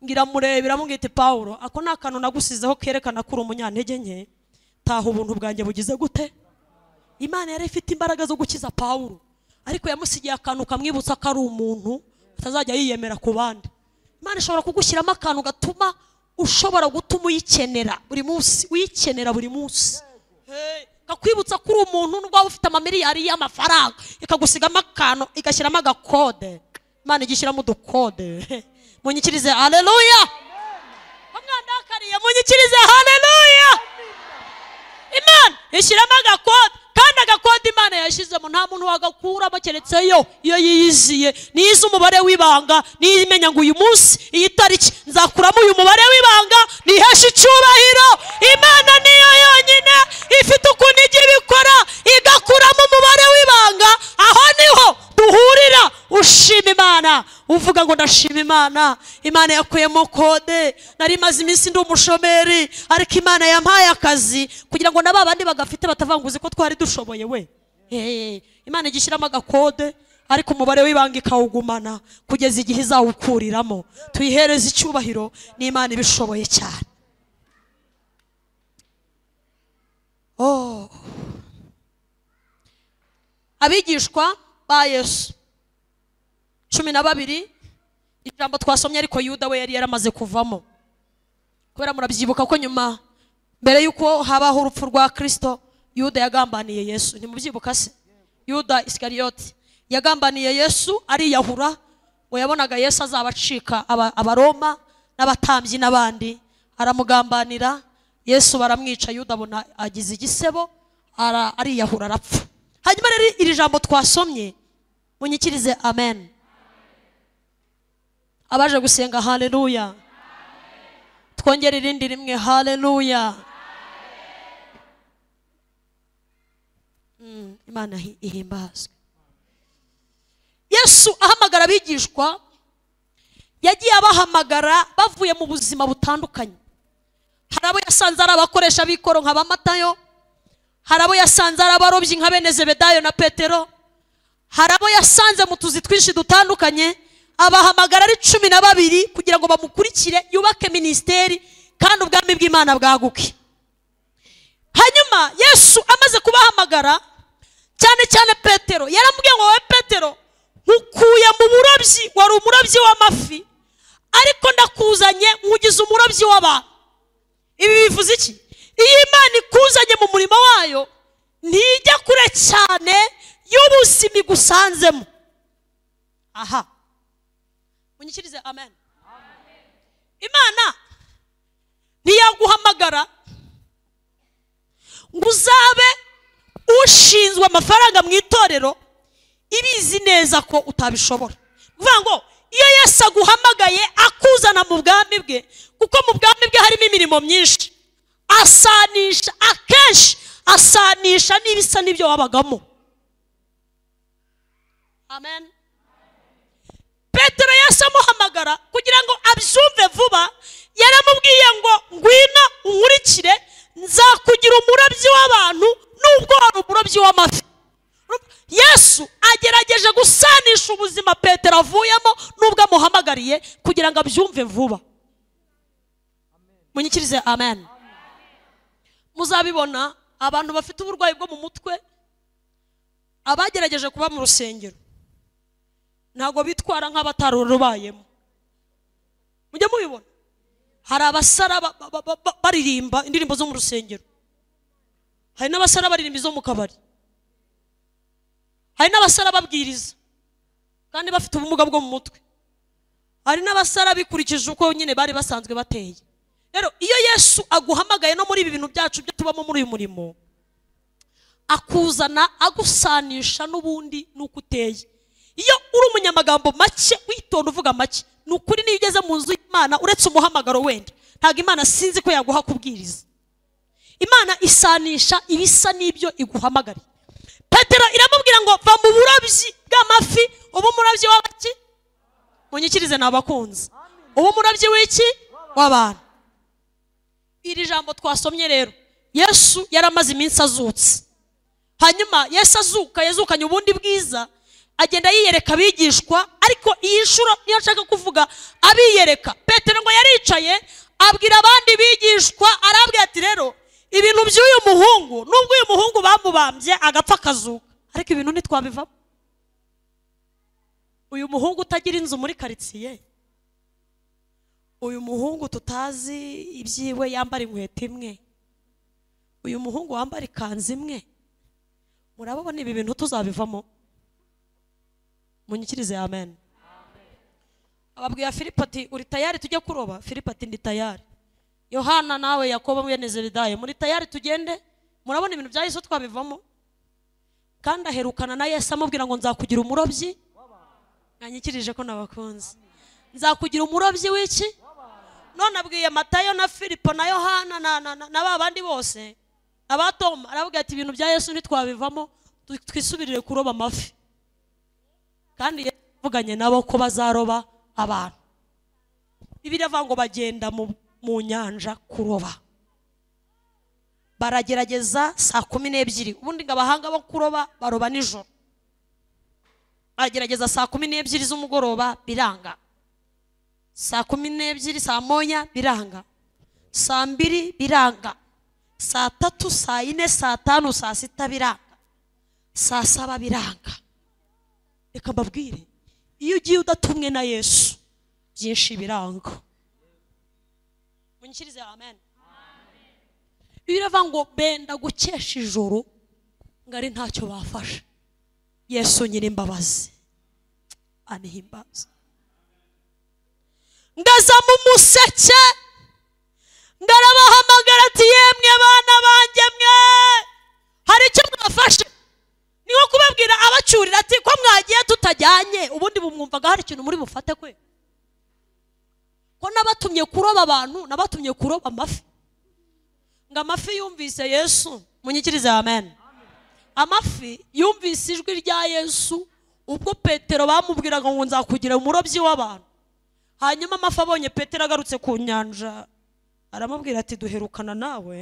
ngira murebe iramubwira iti pawulo ako ni akantu nagusizeho kerekana ko uri umunyantege nke taha ubuntu bwanjye bugize gute imana yari ifite imbaraga zo gukiza pawulo ariko yamusigiye akantu kamwibutsa ko ari umuntu atazajya yiyemera ku bandi imana ishobora kugushyiramo akantu gatuma ushobora gutuma uyikenera buri munsi uyikenera buri munsi Hey, kakwibutsa ko uri umuntu nubwo waba ufite amamiliyari y'amafaranga ikagusigamo akantu igashyiramo agakode imana ijya ishyiramo udukode munyikirize aleluya umwandakariye munyikirize haleluya imana ishyiramo agakode kandi agakode imana yashyizemo nta muntu wagakuramo keretse yo iyo yiyiziye niyo izi umubare w'ibanga niyo imenya ngo uyu munsi iyi tariki nzakuramo uyu mubare w'ibanga niheshe icyubahiro imana niyo yonyine ifite ukuntu ijya ibikora igakuramo umubare w'ibanga aho niho duhurira ushima imana uvuga ngo ndashima imana imana yakuyemo kode nari maze iminsi ndi umushomeri ariko imana yampaye akazi kugira ngo na ba bandi bagafite batavanguze ko twari dushoboye we Eh, imana ijya ishyiramo agakode ariko umubare w'ibanga ikawugumana kugeza igihe izawukuriramo tuyihereze icyubahiro n'imana ibishoboye cyane Oh. abigishwa ba yesu cumi na babiri ijambo twasomye ariko yuda we yari yaramaze kuvamo kubera murabyibuka ko nyuma mbere y'uko habaho urupfu rwa kirisito yuda yagambaniye yesu ntimubyibuka se yuda isikariyoti yagambaniye yesu ariyahura ngo yabonaga yesu azabacika aba- abaroma n'abatambyi n'abandi aramugambanira yesu baramwica yuda abona agize igisebo ara- ariyahura arapfa hanyuma rero iri jambo twasomye munyikirize amen abaje gusenga haleluya twongere irindi rimwe haleluya Mm, imana hi- ihimbazwe yesu ahamagara abigishwa yagiye abahamagara bavuye mu buzima butandukanye hari abo yasanze ari abakoresha b'ikoro nka ba matayo hari abo yasanze ari abarobyi nka bene zebedayo na petero hari abo yasanze mu tuzi twinshi dutandukanye abahamagara ari cumi na babiri kugira ngo bamukurikire yubake minisiteri kandi ubwami bw'imana bwaguke hanyuma yesu amaze kubahamagara cyane cyane petero yaramubwiye ngo wowe petero nkukuye mu burobyi wari umurobyi w'amafi ariko ndakuzanye nkugize umurobyi w'abantu ibi bivuze iki iyo imana ikuzanye mu murimo wayo ntijya kure cyane y'ubuzima igusanzemo aha munyikirize amen imana ntiyaguhamagara ngo uzabe ushinzwe amafaranga mu itorero ibizi neza ko utabishobora bivuga ngo iyo yesu aguhamagaye akuzana mu bwami bwe kuko mu bwami bwe harimo imirimo myinshi asanisha akenshi asanisha n'ibisa n'ibyo wabagamo amen petero yahise amuhamagara kugira ngo abyumve vuba yaramubwiye ngo ngwino unkurikire nzakugira umurobyi w'abantu nubwo wari umurobyi w'amafi yesu agerageje gusanisha ubuzima petero avuyemo nubwo amuhamagariye kugira ngo abyumve vuba munyikirize amen muzabibona abantu bafite uburwayi bwo mu mutwe abagerageje kuba mu rusengero ntabwo bitwara nk'abatarurubayemo mujye mubibona hari abasara ba- ba- ba- ba- baririmba indirimbo zo mu rusengero hari n'abasara baririmba izo mu kabari hari n'abasara babwiriza kandi bafite ubumuga bwo mu mutwe hari n'abasara bikurikije uko nyine bari basanzwe bateye rero iyo yesu aguhamagaye no muri ibi bintu byacu byo tubamo muri uyu murimo akuzana agusanisha n'ubundi n'uko uteye iyo uri umunyamagambo make witonda uvuga make ni ukuri niyo ugeze mu nzu y'imana uretse umuhamagaro wenda ntabwo imana sinzi ko yaguha kubwiriza imana isanisha ibisa n'ibyo iguhamagariye petero iramubwira ngo va mu burobyi bw'amafi uba umurobyi w'abaki munyikirize nabakunze uba umurobyi w'iki w'abantu iri jambo twasomye rero yesu yari amaze iminsi azutse hanyuma yesu azuka yazukanye ubundi bwiza agenda yiyereka abigishwa ariko iyi nshuro niyo nshaka kuvuga abiyereka petero ngo yaricaye abwira abandi bigishwa arabwira ati rero ibintu by'uyu muhungu nubwo uyu muhungu bamubambye agapfa akazuka ariko ibintu ntitwabivamo uyu muhungu utagira inzu muri karitsiye uyu muhungu tutazi ibyiwe yambara inkweto imwe uyu muhungu wambara ikanzu imwe murababona ibi bintu tuzabivamo munyikirize amen ababwira filipo ati uri tayari tujye kuroba filipo ati ndi tayari yohana nawe yakobo mwene zebedayo muri tayari tugende murabona ibintu bya yesu twabivamo kandi aherukana na yesu amubwira ngo nzakugira umurobyi mwanyikirije ko nabakunze nzakugira umurobyi w'iki none abwiye matayo na filipo na yohana na, na, na, na ba bandi bose aba Toma aravuga ati ibintu bya yesu ntitwabivamo tu- twisubirire kuroba amafi kandi Yesu yavuganye nabo ko bazaroba abantu bibiri avuga ngo bagenda mu, mu nyanja kuroba baragerageza saa kumi n'ebyiri ubundi ngo abahanga bo kuroba baroba nijoro baragerageza saa kumi n'ebyiri z'umugoroba biranga saa kumi n'ebyiri saa moya biranga saa mbiri biranga saa tatu saa yine saa tanu saa sita biranga saa saba biranga reka mbabwire iyo ugiye udatumwe na yesu byinshi biranga munyikirize amen birava ngo benda gukesha ijoro ngo ari ntacyo bafashe yesu nyir'imbabazi anihimbaza ngaza mu museke ndarabahamagara ati yemwe bana banjye mwe hari icyo mwafashe ni nko kubabwira abacyurira ati ko mwagiye tutajyanye ubundi bumwumvaga hari ikintu muri bufate kwe ko nabatumye kuroba abantu nabatumye kuroba amafi ngo amafi yumvise yesu munyikirize amen amafi yumvise ijwi rya yesu ubwo petero bamubwiraga ngo nzakugira umurobyi w'abantu hanyuma amafi abonye petero agarutse ku nyanja aramubwira ati duherukana nawe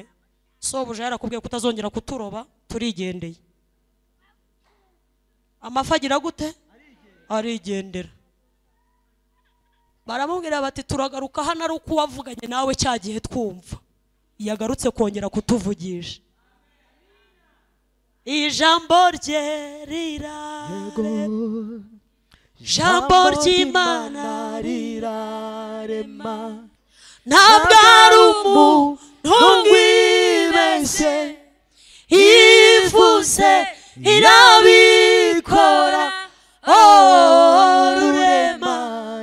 sobuja yarakubwiye kutazongera kuturoba turigendeye amafi agira gute arigendera baramubwira bati turagaruka hano ari uko wavuganye nawe cya gihe twumva yagarutse kongera kutuvugisha ijambo rye rirare ijambo ry'imana rirarema ntabwo ari umuntu wibeshye ivuze irabikora oh rurema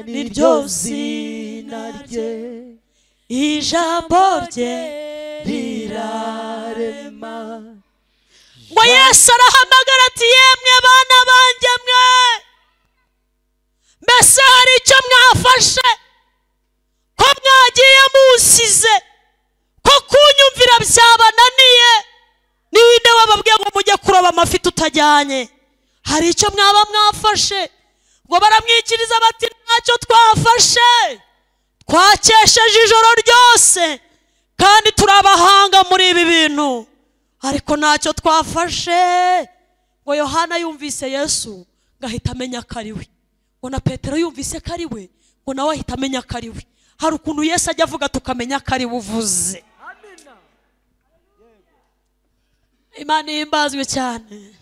ni ryo zina rye ijambo rye rirarema ngo yesu arahamagara ati yemwe bana banjye mwe mbese hari icyo mwafashe ko mwagiye musize ko kunyumvira byabananiye ni winde wababwiye ngo mujye kuroba amafi tutajyanye hari icyo mwaba mwafashe ngo baramwikiriza bati ntacyo twafashe twakesheje ijoro ryose kandi turabahanga muri ibi bintu ariko ntacyo twafashe ngo yohana yumvise yesu ngo ahita amenya ko ari we ngo na petero yumvise ko ari we ngo nawe ahita amenya ko ari we hari ukuntu yesu ajya avuga tukamenya ko ari we uvuze imana ihimbazwe cyane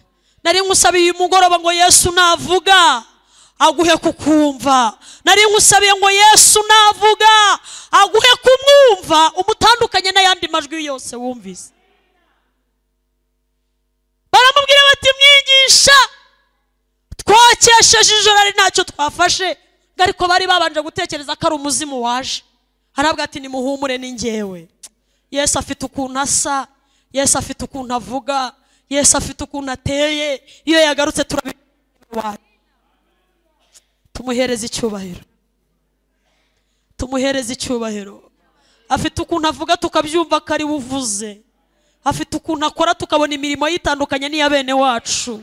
nari nkusabiye uyu mugoroba ngo yesu navuga aguhe kukumva nari nkusabiye ngo yesu navuga aguhe kumwumva umutandukanye n'ayandi majwi yose wumvise baramubwira bati mwigisha twakesheje ijoro ari ntacyo twafashe ngo ariko bari babanje gutekereza ko ari umuzimu waje harabwa ati nimuhumure ni ngewe yesu afite ukuntu asa yesu afite ukuntu avuga yesu afite ukuntu ateye iyo yagarutse turabibona tumuhereze icyubahiro tumuhereze icyubahiro afite ukuntu avuga tukabyumva ko ari we uvuze afite ukuntu akora tukabona imirimo yitandukanye n'iya bene wacu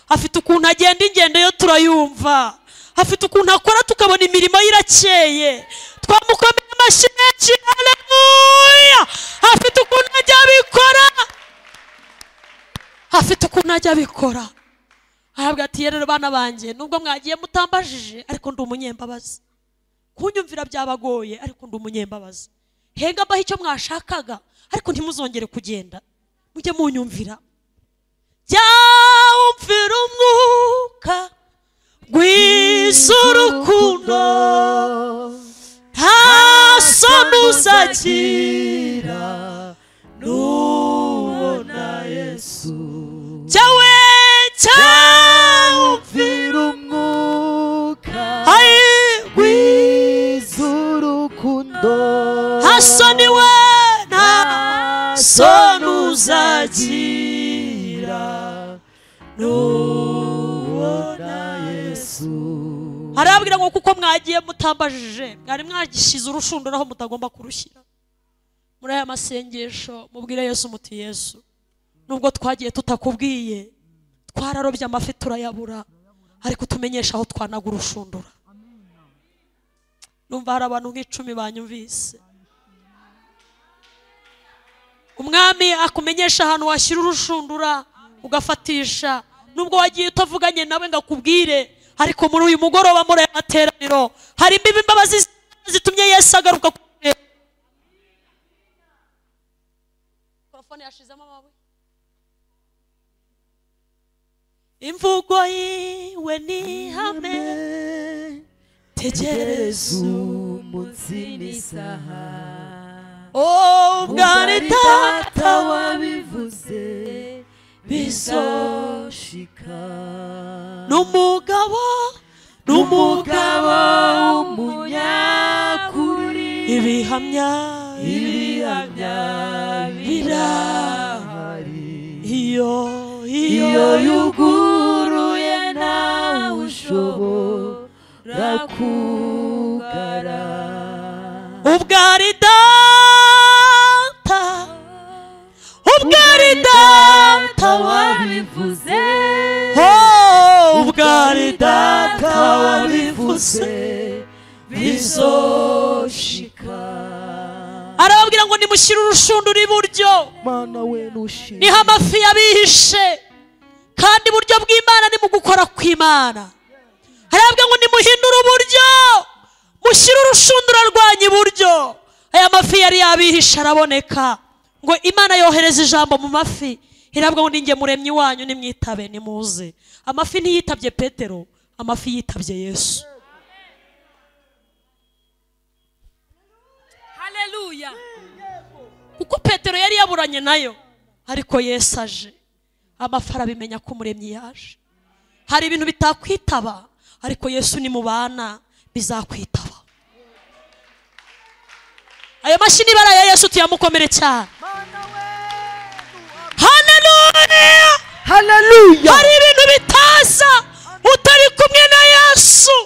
afite ukuntu agenda ingendo yo turayumva afite ukuntu akora tukabona imirimo ye irakeye twamukomeye amashyi menshi haleluya afite ukuntu ajya abikora afite ukuntu ajya abikora ahabwa ati rero bana banjye nubwo mwagiye mutambajije ariko ndi umunyembabazi kunyumvira byabagoye ariko ndi umunyembabazi henga mbaho icyo mwashakaga ariko ntimuzongere kugenda mujye munyumvira byawumvira umwuka rwisa urukundo nta soni uzagira nubona yesu cyawe cyawumvira umwuka rwisa w'urukundo nta soni we nta soni uzagira nubona yesu harabwira ngo kuko mwagiye mutambajije mwari mwagishyize urushundura aho mutagomba kurushyira muri aya masengesho mubwire yesu muti yesu nubwo twagiye tutakubwiye twararobye amafi turayabura ariko tumenyesha aho twanaga urushundura numva hari abantu nk'icumi banyumvise umwami akumenyesha ahantu washyira urushundura ugafatisha nubwo wagiye utavuganye nawe ngo akubwire ariko muri uyu mugoroba muri aya materaniro hari imbibi imbabazi zitumye yesu agaruka ku mikorofone yashizemo amabuye imvugo yiwe ni ihame tegereza umunsi n'isaha ubwari data wabivuze bizoshika ni umugabo ni n'umugabo umugabo w'umunyakuri ibihamya ibihamya birahari iyo iyo iyo yuguruye ntawe ushobora kugara ubwari data ubwari data wabivuze ubusa bizoshika arababwira ngo nimushyire urushundura iburyo mana we nushira niho amafi yabihishe kandi iburyo bw'imana ni mu gukora kw'imana arababwira ngo nimuhindure uburyo mushyire urushundura rwanyu iburyo aya mafi yari yabihishe araboneka ngo imana yohereza ijambo mu mafi irabwa ngo ninjye muremyi wanyu nimwitabe nimuze amafi ntiyitabye petero amafi yitabye yesu haleluya kuko petero yari yaburanye nayo ariko yesu aje amafi arabimenya ko umuremyi yaje hari ibintu bitakwitaba ariko yesu ni mu bana bizakwitaba ayo mashyi n'ibara ya yesu tuyamukomere cyane haleluya haleluya hari ibintu bitaza utari kumwe na yesu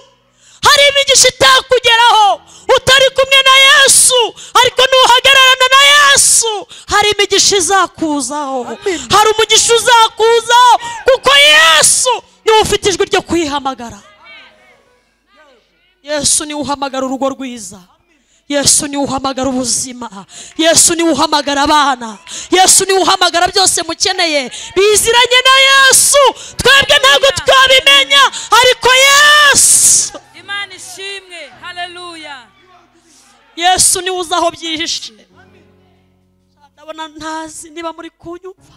hari imigisha itakugeraho utari kumwe na yesu ariko nuhagararana na yesu hari imigisha izakuzaho hari umugisha uzakuzaho kuko yesu niwe ufite ijwi ryo kuyihamagara yesu niwe uhamagara urugo rwiza yesu niwe uhamagara ubuzima yesu niwe uhamagara abana yesu niwe uhamagara byose mukeneye biziranye na yesu twebwe ntabwo twabimenya ariko yesu imana ishimwe haleluya yesu niwe uzi aho byihishe ndabona ntazi niba muri kunyumva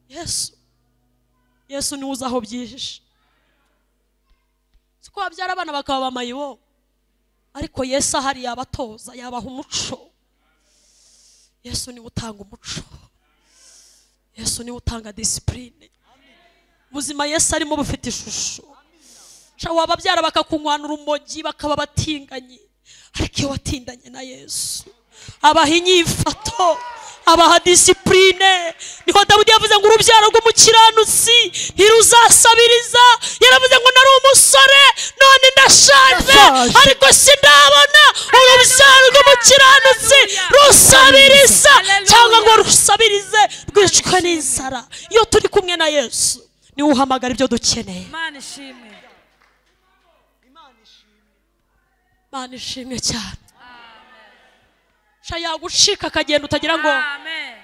yesu yesu niwe uzi aho byihishe siko babyara abana bakaba bamayibo ariko yesu ahari yabatoza yabaha umuco yesu niwe utanga umuco yesu niwe utanga disipurine ubuzima yesu arimo bufite ishusho Sha wababyara bakakunywana urumogi bakaba batinganyi ariko iyo watindanye na yesu abaha inyifato abaha disipurine niho dawudi yavuze ngo urubyaro rw'umukiranutsi ntiruzasabiriza yaravuze ngo nari umusore none ndashaje Ndashaje. ariko sindabona urubyaro rw'umukiranutsi rusabiriza Hallelujah. cyangwa ngo rusabirize rwicwe n'inzara iyo turi kumwe na yesu niwe uhamagara ibyo dukeneye imana ishimwe mana ishimwe cyane sha yagucika akagenda utagira ngo amen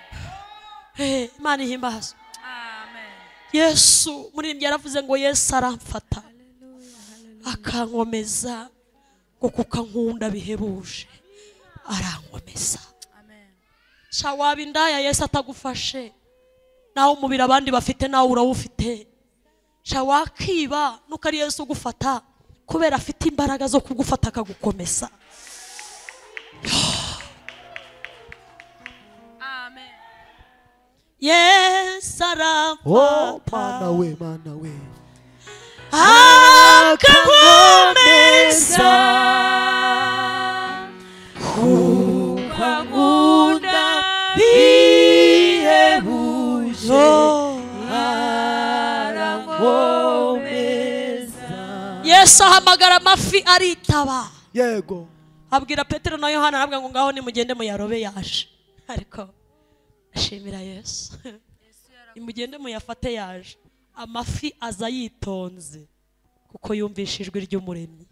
"Eh, imana ihimbaza amen yesu muririmbyi yaravuze ngo yesu aramfata akankomeza ngo kuko ankunda bihebuje arankomeza amen sha waba indaya yesu atagufashe nawe umubiri abandi bafite nawe urawufite sha wakiba nuko ari yesu ugufata kubera afite imbaraga zo kugufata akagukomeza amen yesu oh aramfata mana we mana we akankomeza ukagunda bihebuje arankomeza yesu ahamagara amafi aritaba yego abwira petero na yohana arabwira ngo ngaho nimugende muyarobe yaje ariko ashimira yesu nimugende muyafate yaje amafi aza yitonze kuko yumvisha ijwi ry'umuremyi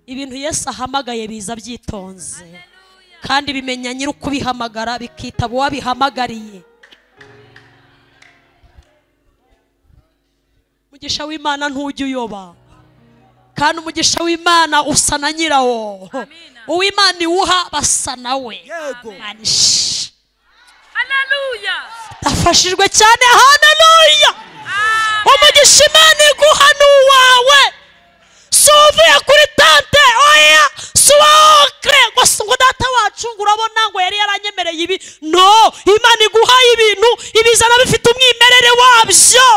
ibintu yesu ahamagaye biza byitonze kandi bimenya nyiri ukubihamagara bikitaba uwabihamagariye mugisha w'imana ntujya uyoba kandi umugisha w'imana usa na nyirawo uw'imana iwuha basa nawe yego Imana ish- haleluya ndafashijwe cyane haleluya umugisha imana iguha ni uwawe si uvuye kuri tante oya si uwa okre gusa ngo data wacu ngo urabona ngo yari yaranyemereye ibi no imana iguhaye ibintu ibizana bifite umwimerere wabyo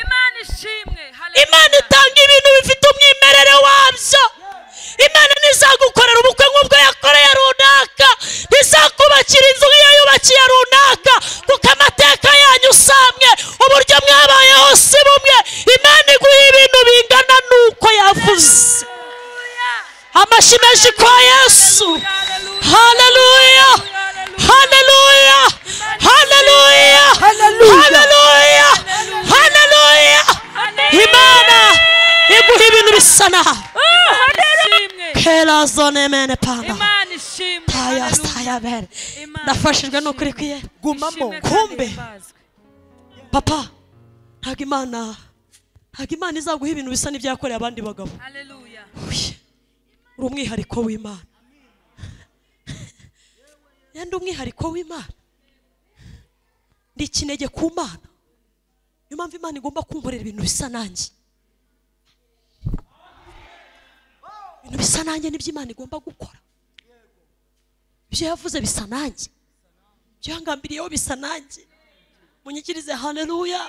imana ishimwe imana haleluya itanga ibintu bifite umwimerere wabyo imana ntizagukorera ubukwe nk'ubwo yakoreye runaka ntizakubakira inzu nk'iyo yubakiye runaka kuko amateka yanyu usamwe uburyo mwabayeho si bumwe imana iguha ibintu bingana n'uko yavuze amashyi menshi kwa yesu haleluya haleluya haleluya Hallelujah. haleluya amen nafashijwe ni ukuri kwiyera gumamo Kumbe. papa ntabwo imana ntabwo imana izaguha ibintu bisa n'ibyakoreye abandi bagabo haleluya Uye, uri umwihariko w'imana yenda umwihariko w'imana ndi ikinege ku mana niyo mpamvu imana igomba kunkorera ibintu bisa nanjye ibintu bisa nanjye nibyo imana igomba gukora ibyo yavuze bisa nanjye ibyo yangambiriyeho bisa nanjye munyikirize haleluya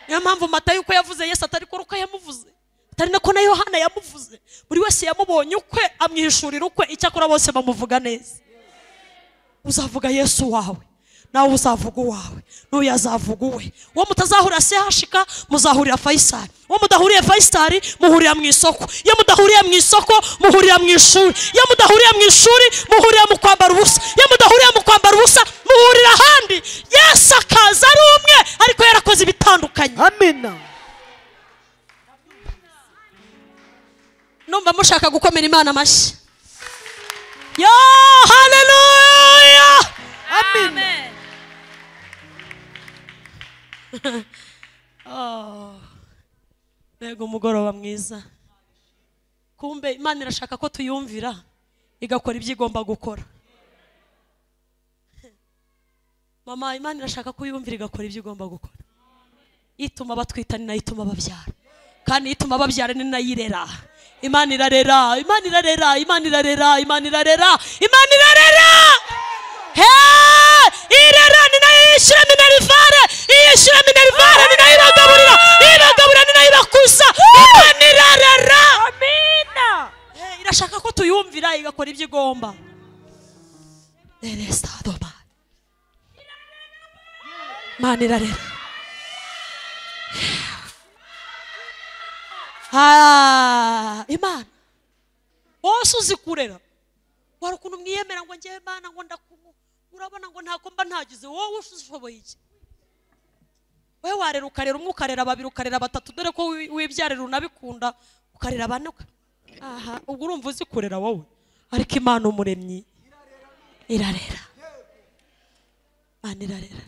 niyo mpamvu matayo uko yavuze yesu atari kuri uko yamuvuze atari nako na yohana yamuvuze buri wese yamubonye ukwe amwihishurira ukwe icyakora bose bamuvuga neza uzavuga yesu wawe nawe uzavuga uwawe n'uyu azavuga uwe uwo mutazahurira sehashika muzahurira fayisari uwo mudahuriye fayisari muhurira mu isoko iyo mudahuriye mu isoko muhurira mu ishuri iyo mudahuriye mu ishuri muhurira mu kwambara ubusa iyo mudahuriye mu kwambara ubusa muhurira ahandi yesu akaza ari umwe ariko yarakoze ibitandukanye amina numva mushaka gukomera imana amashyi yo haleluya amen Oh, mbega umugoroba mwiza kumbe imana irashaka ko tuyumvira igakora ibyo igomba gukora mama imana irashaka ko uyumvira igakora ibyo igomba gukora ituma batwita ni nayo ituma babyara kandi ituma babyara ni nayo irera imana irarera imana irarera imana irarera imana irarera imana irarera Hey! irera ni nayo yishyura minerivare iyishyura minerivare ni nayo ibagaburira ibagaburira ni nayo ibakuza imana irarera amina Eh, irashaka ko tuyumvira igakora ibyo igomba Eresa doba. Mana irarera Ah, imana wose uzi kurera wari ukuntu mwiyemera ngo ngewe mana ngo ndakumu urabona ngo ntabwo mba ntagize wowe ushoboye iki wowe warera ukarera umwe ukarera babiri ukarera batatu dore ko wi- wibyarira unabikunda ukarera bane uka- aha ubwo urumva uzi kurera wowe ariko imana umuremyi irarera imana irarera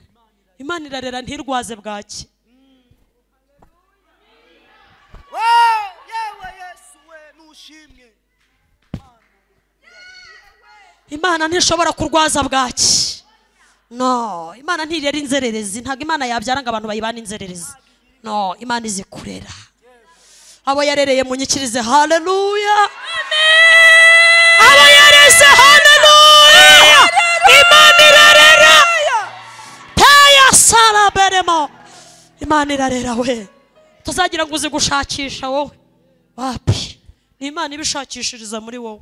imana irarera ntirwaze bwaki yewe yesu we nushimwe imana ntishobora kurwaza bwaki no imana ntirera inzererezi ntabwo imana yabyara ngo abantu bayibane inzererezi no imana izi kurera abo yarereye munyikirize haleluya abo yareze haleluya imana irarera teya saraberemo imana irarera we tuzagira ngo uzi gushakisha wowe wapi ni imana ibishakishiriza muri wowe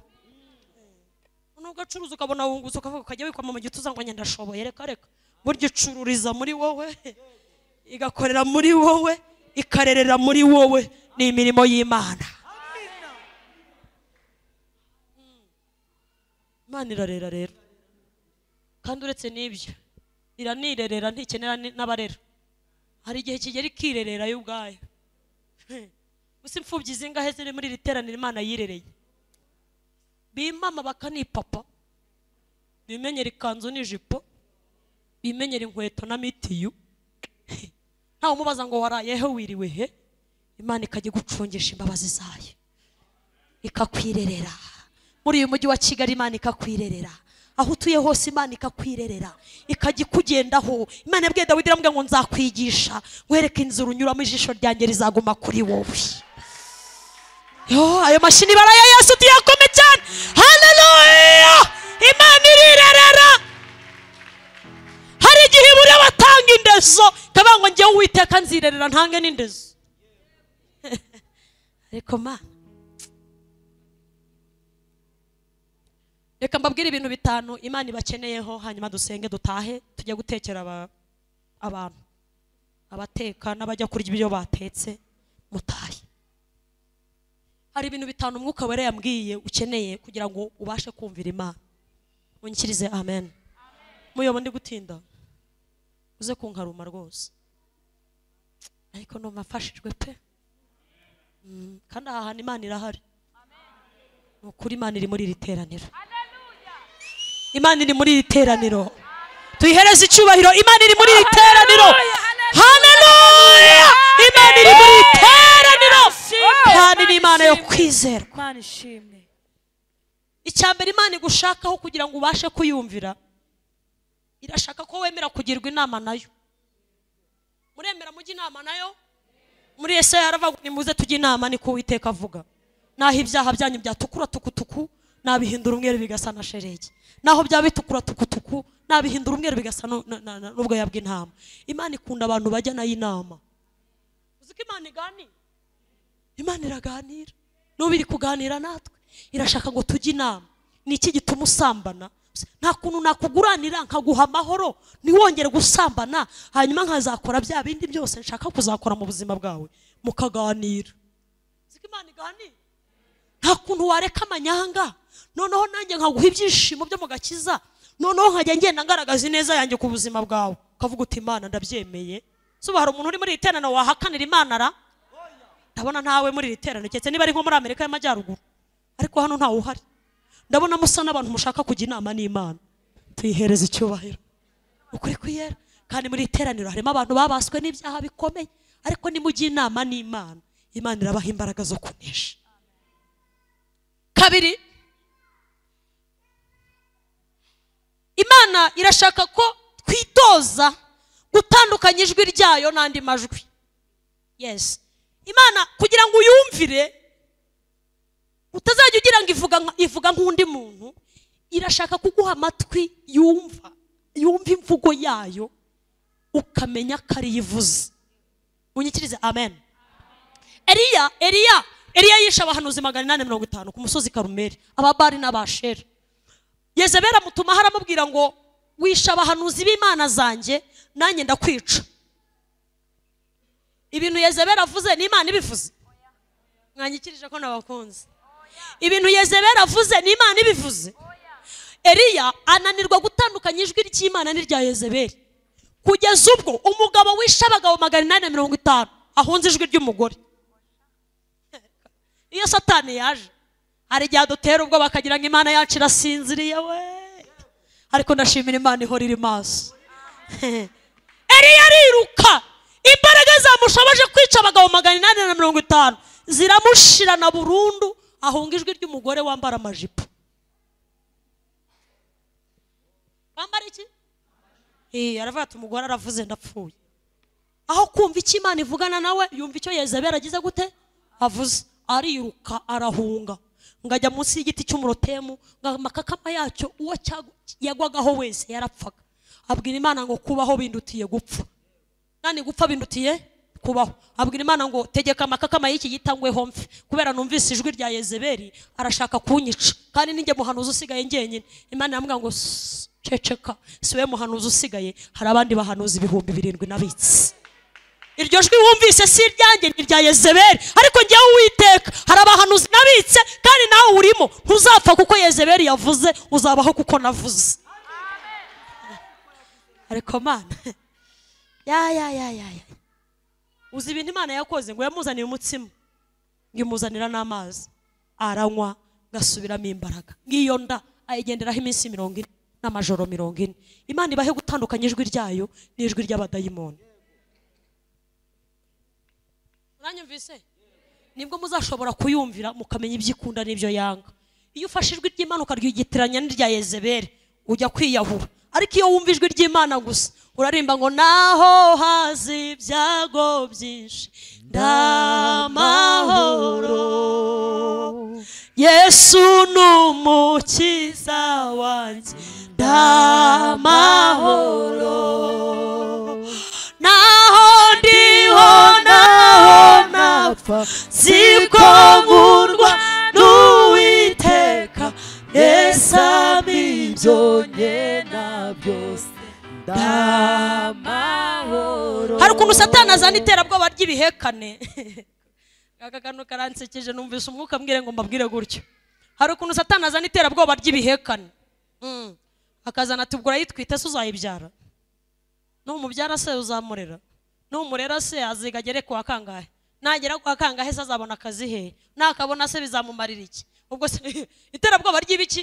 nubwo acuruza ukabona wunguza ukavuga ukajya wikwama mu gituza ngo njye ndashoboye reka reka burya icururiza muri wowe igakorera muri wowe ikarerera muri wowe ni imirimo y'imana Mm. imana irarera rero kandi uretse n'ibyo iranirerera ntikenera ni- n'abarera hari igihe kigera ikirerera yo ubwayo gusa imfubyi zingahe ziri muri iri teraniro imana yirereye bimama bakanipapa bimenyera ikanzu n'ijipo bimenyera inkweto na mitiyu ntawe umubaza ngo warayehe wiriwe he imana ikajya igucungisha imbabazi zayo ikakwirerera muri uyu mujyi wa kigali imana ikakwirerera aho utuye hose imana ikakwirerera ikajya ikugendaho imana yabwiye dawidi iramubwira ngo nzakwigisha nkwereke inzira unyuramo ijisho ryanjye rizaguma kuri wowe Yo, ayo mashini bara ya Yesu tuyakome cyane haleluya imana irirerera hari igihe ibura batanga indezo ikavuga ngo njyewe uwiteka nzirerera ntange n'indezo ariko mana reka mbabwire ibintu bitanu imana ibakeneyeho hanyuma dusenge dutahe tujye gutekera aba- abantu abateka n'abajya kurya ibyo batetse mutahe hari ibintu bitanu umwuka wera yambwiye ukeneye kugira ngo ubashe kumvira imana unyikirize amen muyobo ndi gutinda uze kunkaruma rwose ariko numva mfashijwe pe Mm, kandi aha hantu imana irahari ni ukuri imana iri muri iri teraniro imana iri muri iri teraniro tuyihereze icyubahiro imana iri muri iri teraniro Hallelujah, haleluya imana iri muri iri teraniro Hallelujah. kandi ni imana yo kwizerwa mana ishimwe icya mbere imana igushakaho kugira ngo ubashe kuyumvira irashaka ko wemera kugirwa inama nayo muremera mujya inama nayo muri yesaya haravuga ngo nimuze tujye inama niko uwiteka avuga naho ibyaha byanyu byatukura tukutuku nabihindura umweru bigasa na sheregi naho byaba bitukura tukutuku nabihindura umweru bigasa nu- na- na- na- n'ubwoya bw'intama imana ikunda abantu bajya nayo inama uzi ko imana iganira imana iraganira n'ubu iri kuganira natwe irashaka ngo tujye inama ni iki gituma usambana nta kuntu nakuguranira nkaguha amahoro ntiwongere gusambana hanyuma nkazakora bya bindi byose nshaka kuzakora mu buzima bwawe mukaganira Uzi ko imana iganira nta kuntu wareka amanyanga noneho nanjye nkaguha ibyishimo byo mu gakiza noneho nkajya ngenda ngaragaza ineza yanjye ku buzima bwawe ukavuga uti imana ndabyemeye suba hari umuntu uri muri iri teraniro wahakanira imana ra ndabona ntawe muri iri teraniro keretse niba ari nko muri amerika y'amajyaruguru ariko hano ntawe uhari ndabona musa n'abantu mushaka kujya inama n'imana tuyihereze icyubahiro ukuri kwiyera kandi muri iri teraniro harimo abantu babaswe n'ibyaha bikomeye ariko nimujye inama n'imana imana irabaha imbaraga zo kunesha kabiri imana irashaka ko twitoza gutandukanya ijwi ryayo n'andi majwi yes imana kugira ngo uyumvire utazajya ugira ngo ivuga nka- ivuga nk'undi muntu irashaka kuguha amatwi yumva yumva imvugo yayo ukamenya ko ariyo ivuze unyikirize amen eliya eliya eliya yishe abahanuzi magana inani mirongo itanu ku musozi karumeri ababari n'abasheri yezebera amutuma aramubwira ngo wishe abahanuzi b'imana zanjye nanjye ndakwica ibintu yezebera avuze ni imana ibivuze mwanyikirije ko nabakunze ibintu yezebera avuze ni imana ibivuze eliya ananirwa gutandukanya ijwi ry'imana n'irya yezeberi kugeza ubwo umugabo wishe abagabo magana inani na mirongo itanu ahunze ijwi ry'umugore iyo satani yaje hari igihe adutera ubwoba akagira ngo imana yacu irasinziriye we ariko ndashimira imana ihora iri maso Eliya ariruka imbaraga zamushoboje kwica abagabo magana inani na mirongo itanu ziramushirana burundu ahunga ijwi ry'umugore wambara amajipo wambara iki Eh, aravuga ati umugore aravuze ndapfuye aho kumva icyo imana ivugana nawe yumva icyo yezebeli agize gute avuze ariruka arahunga ngajya munsi y'igiti cy'umurotemu amakakama yacyo uwo cyagu- yagwagaho wese yarapfaga abwira imana ngo kubaho bindutiye gupfa nani gupfa bindutiye kubaho abwira imana ngo tegeka amakakama y'iki gitangweho mfe kubera numvise ijwi rya yezebeli arashaka kunyica kandi ninjye muhanuzi usigaye njyenyine imana yambwira ngo "Sss, ceceka siwe muhanuzi usigaye hari abandi bahanuzi ibihumbi birindwi nabitse iryo jwi wumvise si iryanjye ni irya yezebeli ariko ngewe uwiteka hari abahanuzi nabitse kandi nawe urimo ntuzapfa kuko yezebeli yavuze uzabaho kuko navuze ariko mana ya ya ya ya ya uzi ibintu imana yakoze ngo yamuzaniye umutsima ngo imuzanira n'amazi aranywa gasubiramo imbaraga nk'iyo nda ayigenderaho iminsi mirongo ine n'amajoro mirongo ine imana ibahe gutandukanya ijwi ryayo n'ijwi ry'abadayimoni muranyumvise nibwo muzashobora kuyumvira mukamenya ibyo ikunda n'ibyo yanga iyo ufashe ijwi ry'imana ukaryigitiranya n'irya yezebeli ujya kwiyahura ariko iyo wumva ijwi ry'imana gusa urarimba ngo naho hazi ibyago byinshi ndamahoro yesu ni umukiza wanjye ndamahoro naho ndiho naho napfa siko nkundwa n'uwiteka yesami ibyo ngena byose ndamahoro hari ukuntu satani azana iterabwoba ry'ibihekane aka kantu karansekeje numvise umwuka mbwire ngo mbabwire gutyo hari ukuntu satani azana iterabwoba ry'ibihekane Mm. akazana ati ubwo urayitwita se uzayibyara numubyara se uzamurera numurera se aziga agere ku wa kangahe nagera ku wa kangahe se azabona akazi he nakabona se bizamumarira iki ubwo se iterabwoba ry'ibiki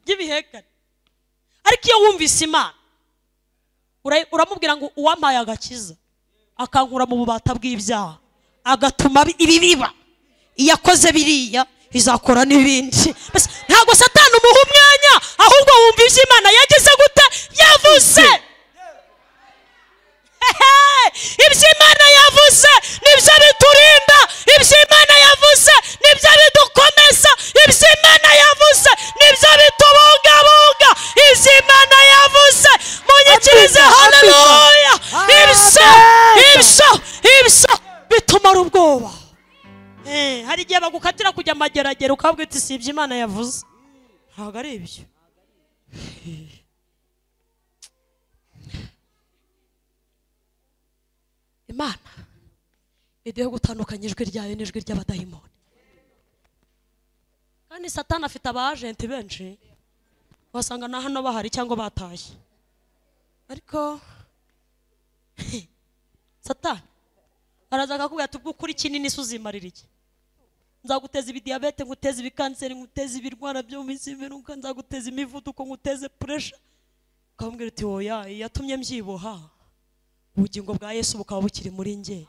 by'ibihekane ariko iyo wumvise imana ura- uramubwira ngo uwampaye agakiza akankura mu bubata bw'ibyaha agatuma bi- ibi biba iyo akoze biriya izakora n'ibindi Mbese ntabwo satani umuha umwanya ahubwo wumva iby'imana yagize gute yavuze Hehe! iby'imana yavuze nibyo biturinda iby'imana yavuze nibyo bidukomeza iby'imana yavuze nibyo bitubungabunga iby'imana yavuze munyikirize Amen. haleluya Amen. ibyo ibyo ibyo bitumara ubwoba Eh, hari igihe bagukatira kujya amageragere ukabwira uti si ibyo imana yavuze ntabwo ari ibyo imana iduhe gutandukanya ijwi ryayo n'ijwi ry'abadayimoni kandi satani afite aba ajenti benshi wasanga na hano bahari cyangwa batashye ariko satani araza akakubwira ati "Ubwo ukuri kinini se uzimarira iki nzaguteza ibidiyabete nguteze ibikanseri nguteze ibirwara byo mu minsi y'imperuka nzaguteza imivuduko nguteze puresha ukamubwira uti oya yatumye mbyibuha ubugingo bwa yesu bukaba bukiri muri nge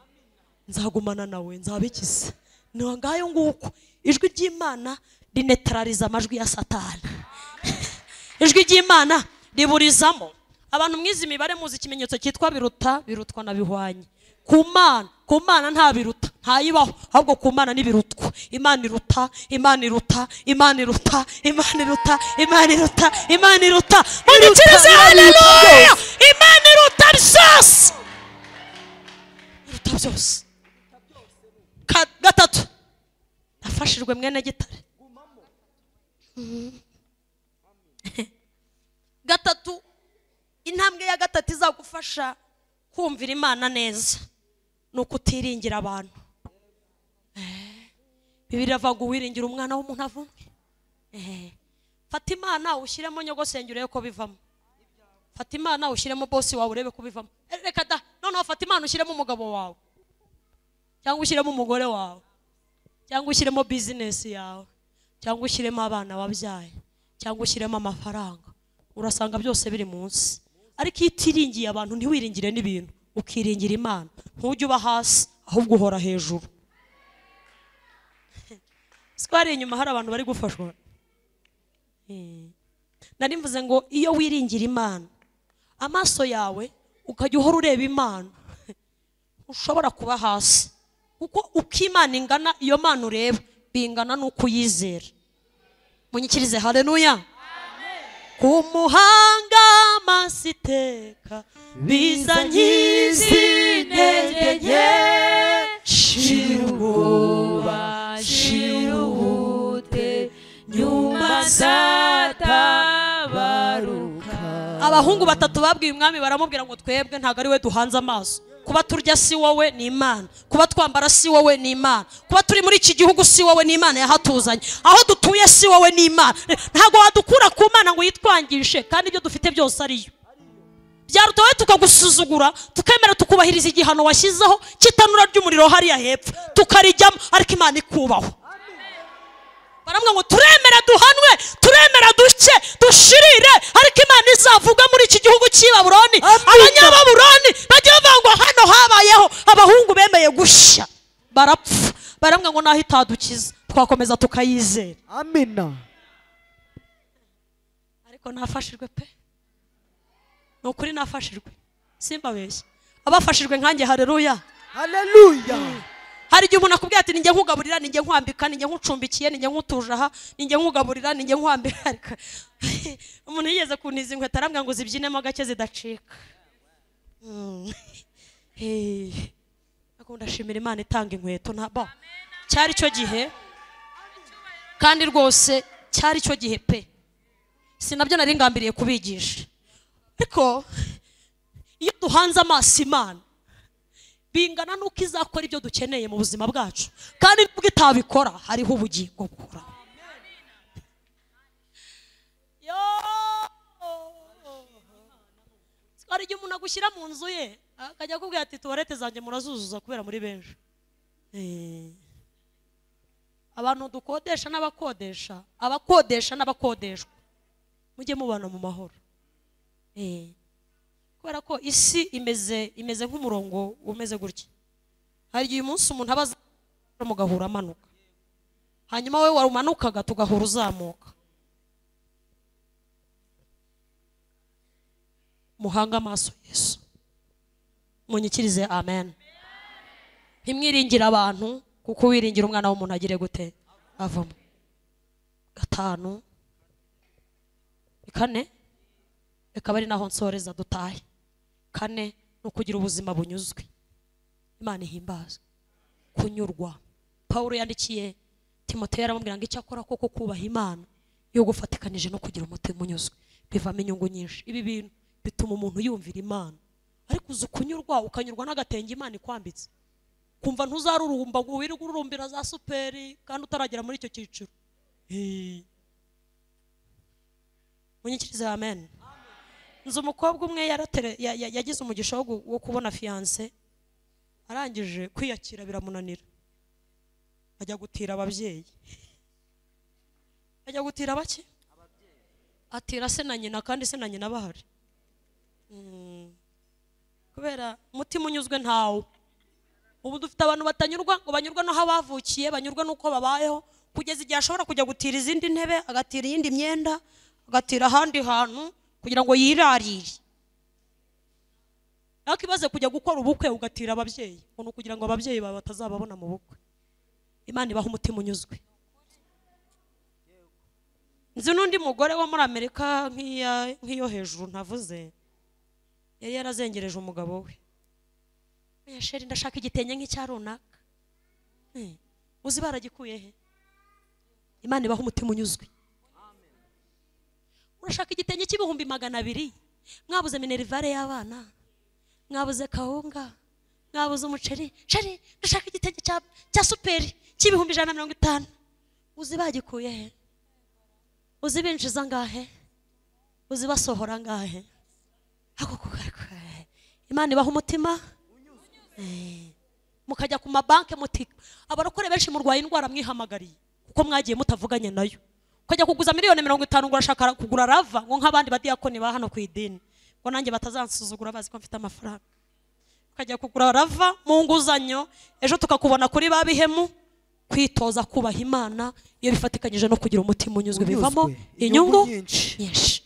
nzagumana nawe nzabikiza ni aho ngaho nguko ijwi ry'imana rinetarariza amajwi ya satani ijwi ry'imana riburizamo abantu mwize imibare muzi ikimenyetso cyitwa biruta birutwa na bihwanye ku mana ku mana nta biruta ntayibaho ahubwo ku mana n'ibirutwa imana iruta imana iruta imana iruta imana iruta imana iruta imana iruta munyikirize Iruta, Imana iruta haleluya imana iruta byose iruta byose Ka- gatatu nafashijwe mwene gitare gatatu intambwe ya gatatu izagufasha kumvira imana neza ni ukutiringira abantu Eh, bibiri avuga uwiringira umwana w'umuntu avumwe Eh, fata imana ushyiremo nyogosenge urebe ko bivamo fata imana ushyiremo bosi wawe urebe ko bivamo Eh, reka da noneho fata imana ushyiremo umugabo wawe cyangwa ushyiremo umugore wawe cyangwa ushyiremo bizinesi yawe cyangwa ushyiremo abana wabyaye cyangwa ushyiremo amafaranga urasanga byose biri munsi ariko iyo utiringiye abantu ntiwiringire n'ibintu ukiringira imana ntujye uba hasi ahubwo uhora hejuru siko hari inyuma hari abantu bari gufashwa Eh. nari mvuze ngo iyo wiringira imana amaso yawe ukajya uhora ureba imana ushobora kuba hasi kuko uko imana ingana iyo mana ureba bingana n'uko uyizera munyikirize haleluya ku muhanga amaso iteka biza nkizi intege nke shira ubwoba shira ubute nyuma Masatabaruka. abahungu batatu babwiye umwami baramubwira ngo twebwe ntabwo ari we duhanze amaso kuba turya si wowe ni imana kuba twambara si wowe ni imana kuba turi muri iki gihugu si wowe ni imana yahatuzanye aho dutuye si wowe ni imana ntabwo wadukura ku mana ngo yitwangishe kandi ibyo dufite byose ariyo byarutowe tukagusuzugura tukemera tukubahiriza igihano washyizeho cy'itanura ry'umuriro hariya hepfo tukarijyamo ariko imana ikubahwa baravuga ngo turemera duhanwe turemera duke dushirire ariko imana izavuga muri iki gihugu cy'i baburoni Amina. abanyababuroni bajya bavangwa hano habayeho abahungu bemeye gushya barapfa baravuga ngo naho itadukiza twakomeza tukayizera amina ariko nafashijwe pe ni ukuri nafashijwe simbabeshye abafashijwe nkanjye hareruya haleluya hari igihe umuntu akubwira ati ninjye nkugaburira ninjye nkwambika ninjye nkucumbikiye ninjye nkutuje aha ninjye nkugaburira ninjye nkwambika ariko umuntu yigeze kuntiza inkweto arambwira ngo zibyinemo gake zidacika Mm. Hey. Ariko ndashimira imana itanga inkweto ntabo cyari icyo gihe kandi rwose cyari icyo gihe pe si nabyo nari ngambiriye kubigisha ariko iyo duhanze amaso imana bingana n'uko izakora ibyo dukeneye mu buzima bwacu kandi nubwo itabikora hariho ubugingo bukura hari igihe umuntu agushyira mu nzu ye akajya akubwira ati tuwarete zanjye murazuzuza kubera muri benshi Eh. abantu dukodesha n'abakodesha abakodesha n'abakodeshwa mujye mubana mu mahoro Eh. kubera ko isi imeze imeze nk'umurongo umeze gutya hari igihe umunsi umuntu aba azamuka mugahura amanuka hanyuma wowe warumanukaga tugahura uzamuka muhange amaso yesu munyikirize amen ntimwiringire abantu kuko wiringira umwana w'umuntu agire gute avamo gatanu ni kane ikaba ari naho nsoreza dutahe kane ni ukugira ubuzima bunyuzwe imana ihimbaza kunyurwa pawulo yandikiye timoteyo aramubwira ngo icyo akora koko kubaha imana iyo gufatikanije no kugira umutima unyuzwe bivamo inyungu nyinshi ibi bintu bituma umuntu yumvira imana ariko uzi kunyurwa ukanyurwa n'agatenge imana ikwambitse kumva ntuzarurumba ngo wirirwe ururumbira za superi kandi utaragera muri icyo cyiciro Eh. munyikirize amen nzi umukobwa umwe yaratere- ya- ya- yagize umugisha wo gu- wo kubona fiyanse arangije kwiyakira biramunanira ajya gutira ababyeyi ajya gutira bake atira se na nyina kandi se na nyina bahari Mm. kubera umutima unyuzwe ntawo ubu dufite abantu batanyurwa ngo banyurwa n'aho bavukiye banyurwa n'uko babayeho kugeza igihe ashobora kujya gutira izindi ntebe agatira iyindi myenda agatira ahandi hantu kugira ngo yirarire ariko imaze kujya gukora ubukwe ugatira ababyeyi ngo ni ukugira ngo ababyeyi bawe batazababona mu bukwe imana ibaha umutima unyuzwe nzi n'undi mugore wo muri amerika nk'iya- nk'iyo hejuru ntavuze yari yarazengereje umugabo we oya sheri ndashaka igitenge nk'icya runaka Eh, uzi baragikuye he imana ibaha umutima unyuzwe urashaka igitenge cy'ibihumbi magana abiri mwabuze minerivare y'abana mwabuze kawunga mwabuze umuceri sheri ndashaka igitenge cya, cya superi cy'ibihumbi ijana na mirongo itanu uzi bagikuye he uzi binjiza angahe uzi basohora angahe ako kugahe imana ibaha umutima Eh. mukajya ku mabanki muti abarokore benshi murwaye indwara mwihamagariye kuko mwagiye mutavuganye nayo ukajya kuguza miliyoni mirongo itanu ngo urashaka kugura rava ngo nk'abandi badiyakoni ba hano ku idini ngo nanjye batazansuzugura bazi ko mfite amafaranga ukajya kugura rava mu nguzanyo ejo tukakubona kuri ba bihemu kwitoza kubaha imana iyo bifatikanyije no kugira umutima unyuzwe bivamo inyungu nyinshi nyinshi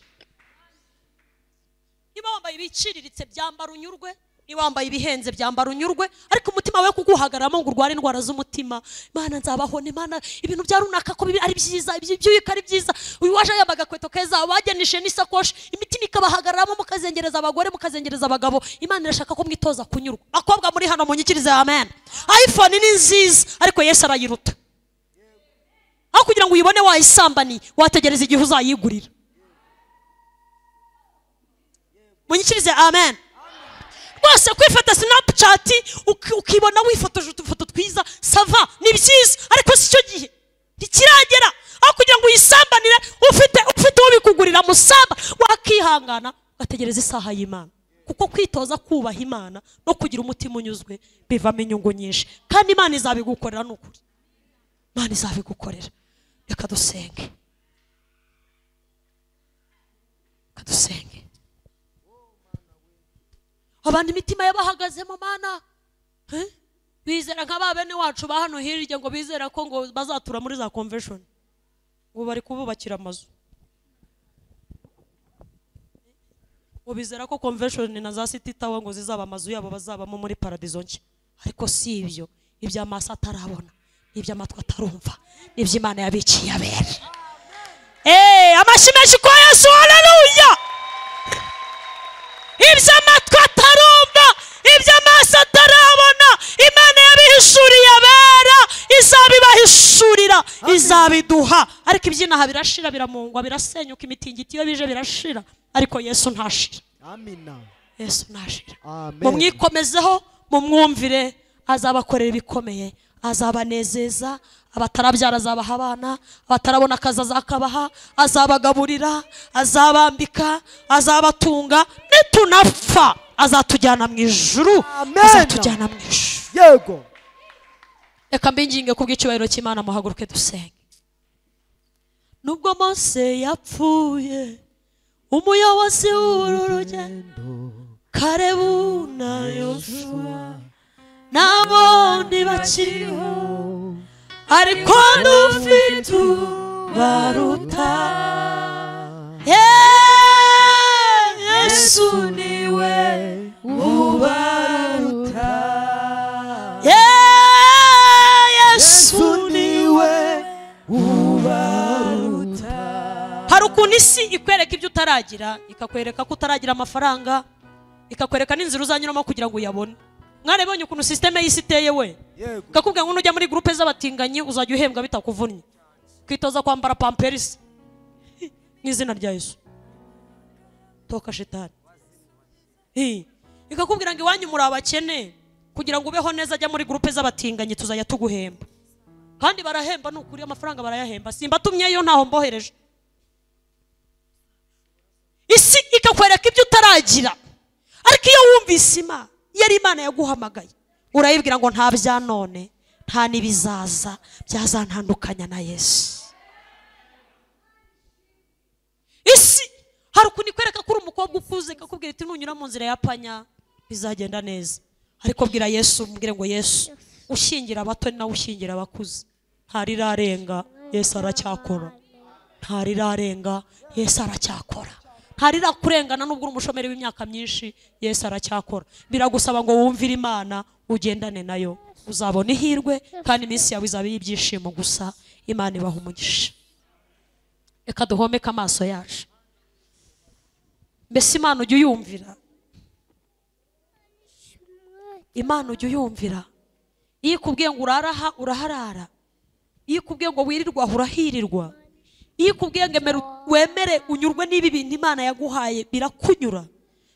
niba wambaye ibiciriritse byambara unyurwe niba wambaye ibihenze byambara unyurwe ariko umutima we kuguhagaramo ngo urware indwara z'umutima mana nzabahona imana ibintu bya runaka ko bibi ari byiza ibyo byuyuka ari byiza uyu waje yambaye agakweto keza bagenije n'isakoshi imitima ikabahagararamo mukazengereza abagore mukazengereza abagabo imana irashaka ko mwitoza kunyurwa bakobwa muri hano munyikirize amen iphone ni nziza ariko yesu arayiruta aho kugira ngo uyibone wayisambaniye wategereza igihe uzayigurira munyikirize amen rwose kwifata sinapucati ukibona wifotoje utufoto twiza sava ni byiza ariko si cyo gihe ntikiragera aho kugira ngo uyisambanire ufite ufite uwo bikugurira musamba wakihangana ugategereza isaha y'imana kuko kwitoza kubaha imana no kugira umutima unyuzwe bivamo inyungu nyinshi kandi imana izabigukorera ni ukuri imana izabigukorera reka dusenge reka dusenge abantu imitima yabahagazemo mana Eh? bizera nka ba bene wacu ba hano hirya ngo bizera ko ngo bazatura muri za convention ngo bari kububakira amazu ngo bizera ko convention na za city tower ngo zizaba amazu yabo bazabamo muri paradizo nshya ariko si ibyo iby'amaso atarabona n'iby'amatwi atarumva n'iby'imana yabiciye abere Eh, amashyi menshi kwa yesu haleluya iby'amatwi atarumva iby'amaso atarabona imana yabihishuriye abera izabibahishurira izabiduha ariko ibyinaha birashira biramungwa birasenyuka imitingito iyo bije birashira ariko yesu ntashira amina yesu ntashira amen mumwikomezeho mumwumvire azabakorera ibikomeye azabanezeza abatarabyara azabaha abana abatarabona akazi azakabaha azabagaburira azabambika azabatunga nitunapfa azatujyana mu ijuru Amen. azatujyana mu ijuru yego reka mbinginge ku bw'icyubahiro cy'imana muhaguruke dusenge nubwo mose yapfuye umuyobozi w'uru rugendo karebu na yosuwa nabo ntibakiriho ariko dufite ubaruta Yeee, yesu niwe ubaruta Yeee, yesu niwe hari ukuntu isi ikwereka ibyo utaragira ikakwereka ko utaragira amafaranga ikakwereka n'inzira uzanyuramo kugira ngo uyabone mwarabonye ukuntu sisiteme y'isi iteye we yego ikakubwira ngo nujya muri gurupe z'abatinganyi uzajya uhembwa bitakuvunnye kwitoza kwambara pamperisi mu izina rya yesu toka shitani Hi. ikakubwira ngo iwanyu muri abakene kugira ngo ubeho neza ajya muri gurupe z'abatinganyi tuzajya tuguhemba kandi barahemba ni ukuri amafaranga barayahemba simbatumyeyo ntaho mbohereje isi ikakwereka ibyo utaragira ariko iyo wumvise imana iyo ari imana yaguhamagaye urayibwira ngo nta bya none nta n'ibizaza byazantandukanya na yesu isi hari ukuntu ikwereka ko uri umukobwa ukuze ikakubwira iti nunyura mu nzira ya panya bizagenda neza ariko bwira yesu umbwire ngo yesu ushingira abato ni nawe ushingira abakuze ntarirarenga yesu aracyakora ntarirarenga yesu aracyakora ntarirakurengana nubwo uri umushomeri w'imyaka myinshi yesu aracyakora biragusaba ngo wumvire imana ugendane nayo uzabona ihirwe kandi iminsi yawe izaba iy'ibyishimo gusa imana ibaha umugisha reka duhomeke amaso yacu mbese imana ujya uyumvira imana ujya uyumvira iyo ikubwiye ngo uraraha uraharara iyo ikubwiye ngo wirirwa aha urahirirwa iyo ikubwiye ngo emera wemere unyurwe n'ibi bintu imana yaguhaye birakunyura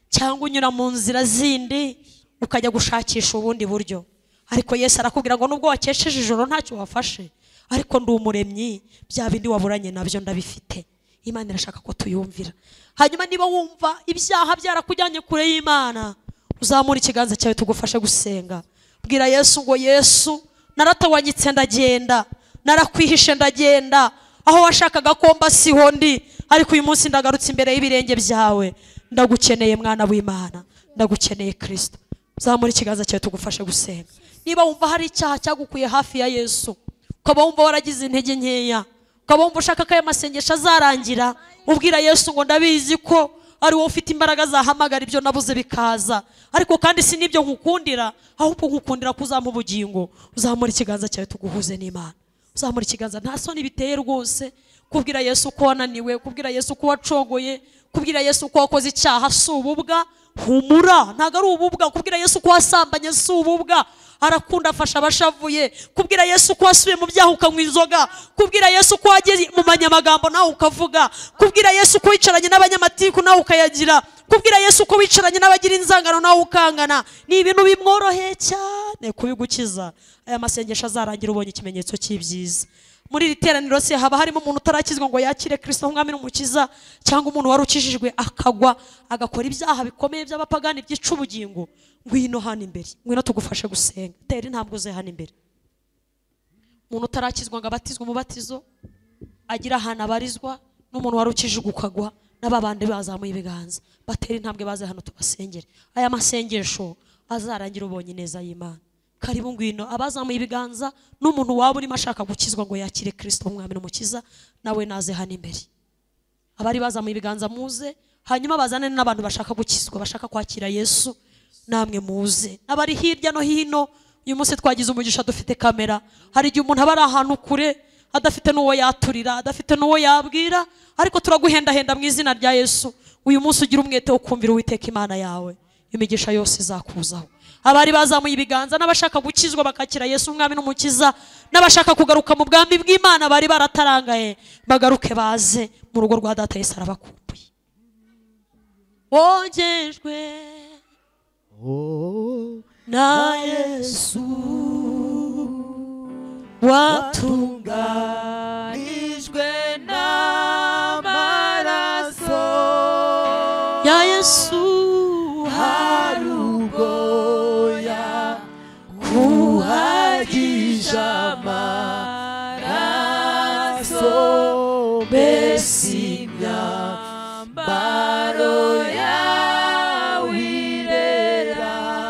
cyangwa unyura mu nzira zindi ukajya gushakisha ubundi buryo ariko yesu arakubwira ngo nubwo wakesheje ijoro ntacyo wafashe ariko ndi umuremyi bya bindi waburanye nabyo ndabifite imana irashaka ko tuyumvira hanyuma niba wumva ibyaha byarakujyanye kure y'imana uzamura ikiganza cyawe tugufashe gusenga bwira yesu ngo yesu naratawanyitse ndagenda narakwihishe ndagenda aho washakaga ko mba siho ndi ariko uyu munsi ndagarutse imbere y'ibirenge byawe ndagukeneye mwana w'imana ndagukeneye kirisito zamura ikiganza cyawe tugufashe gusenga niba wumva hari icyaha cyagukuye hafi ya yesu ukaba wumva waragize intege nkeya ukaba wumva ushaka ko aya masengesho azarangira ubwira yesu ngo ndabizi ko ari wowe ufite imbaraga zahamagara ibyo nabuze bikaza ariko kandi si n'ibyo nkukundira ahubwo nkukundira ko uzampa ubugingo uzamura ikiganza cyawe tuguhuze n'imana uzamura ikiganza nta soni biteye rwose kubwira yesu ko wananiwe kubwira yesu ko wacogoye kubwira yesu ko wakoze icyaha si ububwa humura ntabwo ari ububwa kubwira yesu ko wasambanye si ububwa arakunda afasha abashavuye kubwira yesu ko wasubiye mu byaha ukanywa inzoga kubwira yesu ko wageze mu manyamagambo nawe ukavuga kubwira yesu ko wicaranye n'abanyamatiku nawe ukayagira kubwira yesu ko wicaranye n'abagira inzangano nawe ukangana ni ibintu bimworoheye cyane kubigukiza aya masengesho azarangira ubonye ikimenyetso cy'ibyiza muri iri teraniro se haba harimo umuntu utarakizwa ngo yakire kirisito nk'umwami n'umukiza cyangwa umuntu wari ukijijwe akagwa agakora ibyaha bikomeye by'abapagani byica ubugingo ngwino hano imbere ngwino tugufashe gusenga tera intambwe uze hano imbere umuntu utarakizwa ngo abatizwe umubatizo agira ahantu abarizwa n'umuntu wari ukijijwe ukagwa n'aba bandi bazamuye ibiganza batera intambwe baze hano tubasengere aya masengesho azarangira ubonye neza y'imana karibu ngwino abazamuye ibiganza n'umuntu waba urimo ashaka gukizwa ngo yakire kirisito umwami n'umukiza nawe naze hano imbere abari bazamuye ibiganza muze hanyuma bazane n'abantu bashaka gukizwa bashaka kwakira yesu namwe muze abari hirya no hino uyu munsi twagize umugisha dufite kamera hari igihe umuntu aba ari ahantu kure adafite n'uwo yaturira adafite n'uwo yabwira ariko turaguhendahenda mu izina rya yesu uyu munsi ugira umwete wo kumvira uwiteka imana yawe imigisha yose izakuzaho abari bazamuye ibiganza n'abashaka gukizwa bakakira yesu umwami n'umukiza n'abashaka kugaruka mu bwami bw'imana bari baratarangaye bagaruke baze mu rugo rwa data yesu arabakumbuye wogejwe na yesu watunganijwe n'amaraso ya yesu hari ubwoya buhagisha amaraso mbese imyambaro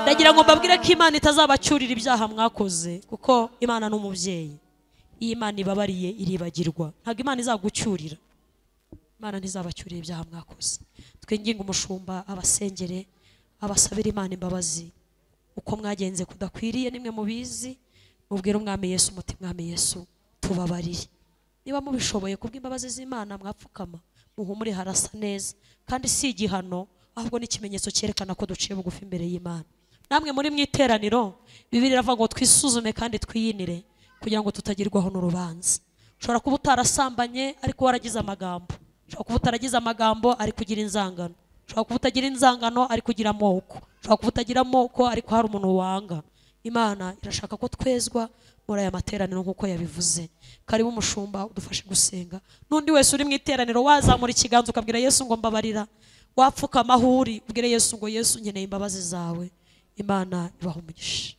ndagira ngo mbabwire ko imana itazabacyurira ibyaha mwakoze kuko imana ni umubyeyi iyo imana ibabariye iribagirwa ntabwo imana izagucyurira imana ntizabacyurira ibyaha mwakoze twinginge umushumba abasengere abasabire imana imbabazi uko mwagenze kudakwiriye nimwe mubizi mubwire umwami yesu umuti mwami yesu tubabarire niba mubishoboye kubw'imbabazi z'imana mwapfukama muhumure harasa neza kandi si igihano ahubwo n'ikimenyetso cyerekana ko duciye bugufi imbere y'imana namwe muri mu iteraniro bibiri iravuga ngo twisuzume kandi twiyinire kugira ngo tutagirwaho n'urubanza ushobora kuba utarasambanye ariko waragize amagambo ushobora kuba utaragize amagambo ari kugira inzangano ushobora kuba utagira inzangano ari kugira amoko ushobora kuba utagira amoko ariko hari umuntu wanga imana irashaka ko twezwa muri aya materaniro nk'uko yabivuze karibu umushumba udufashe gusenga n'undi wese uri mu iteraniro wazamura ikiganza ukabwira yesu ngo mbabarira wapfuka amahuri ubwire yesu ngo yesu nkeneye imbabazi zawe imana ibaha umugisha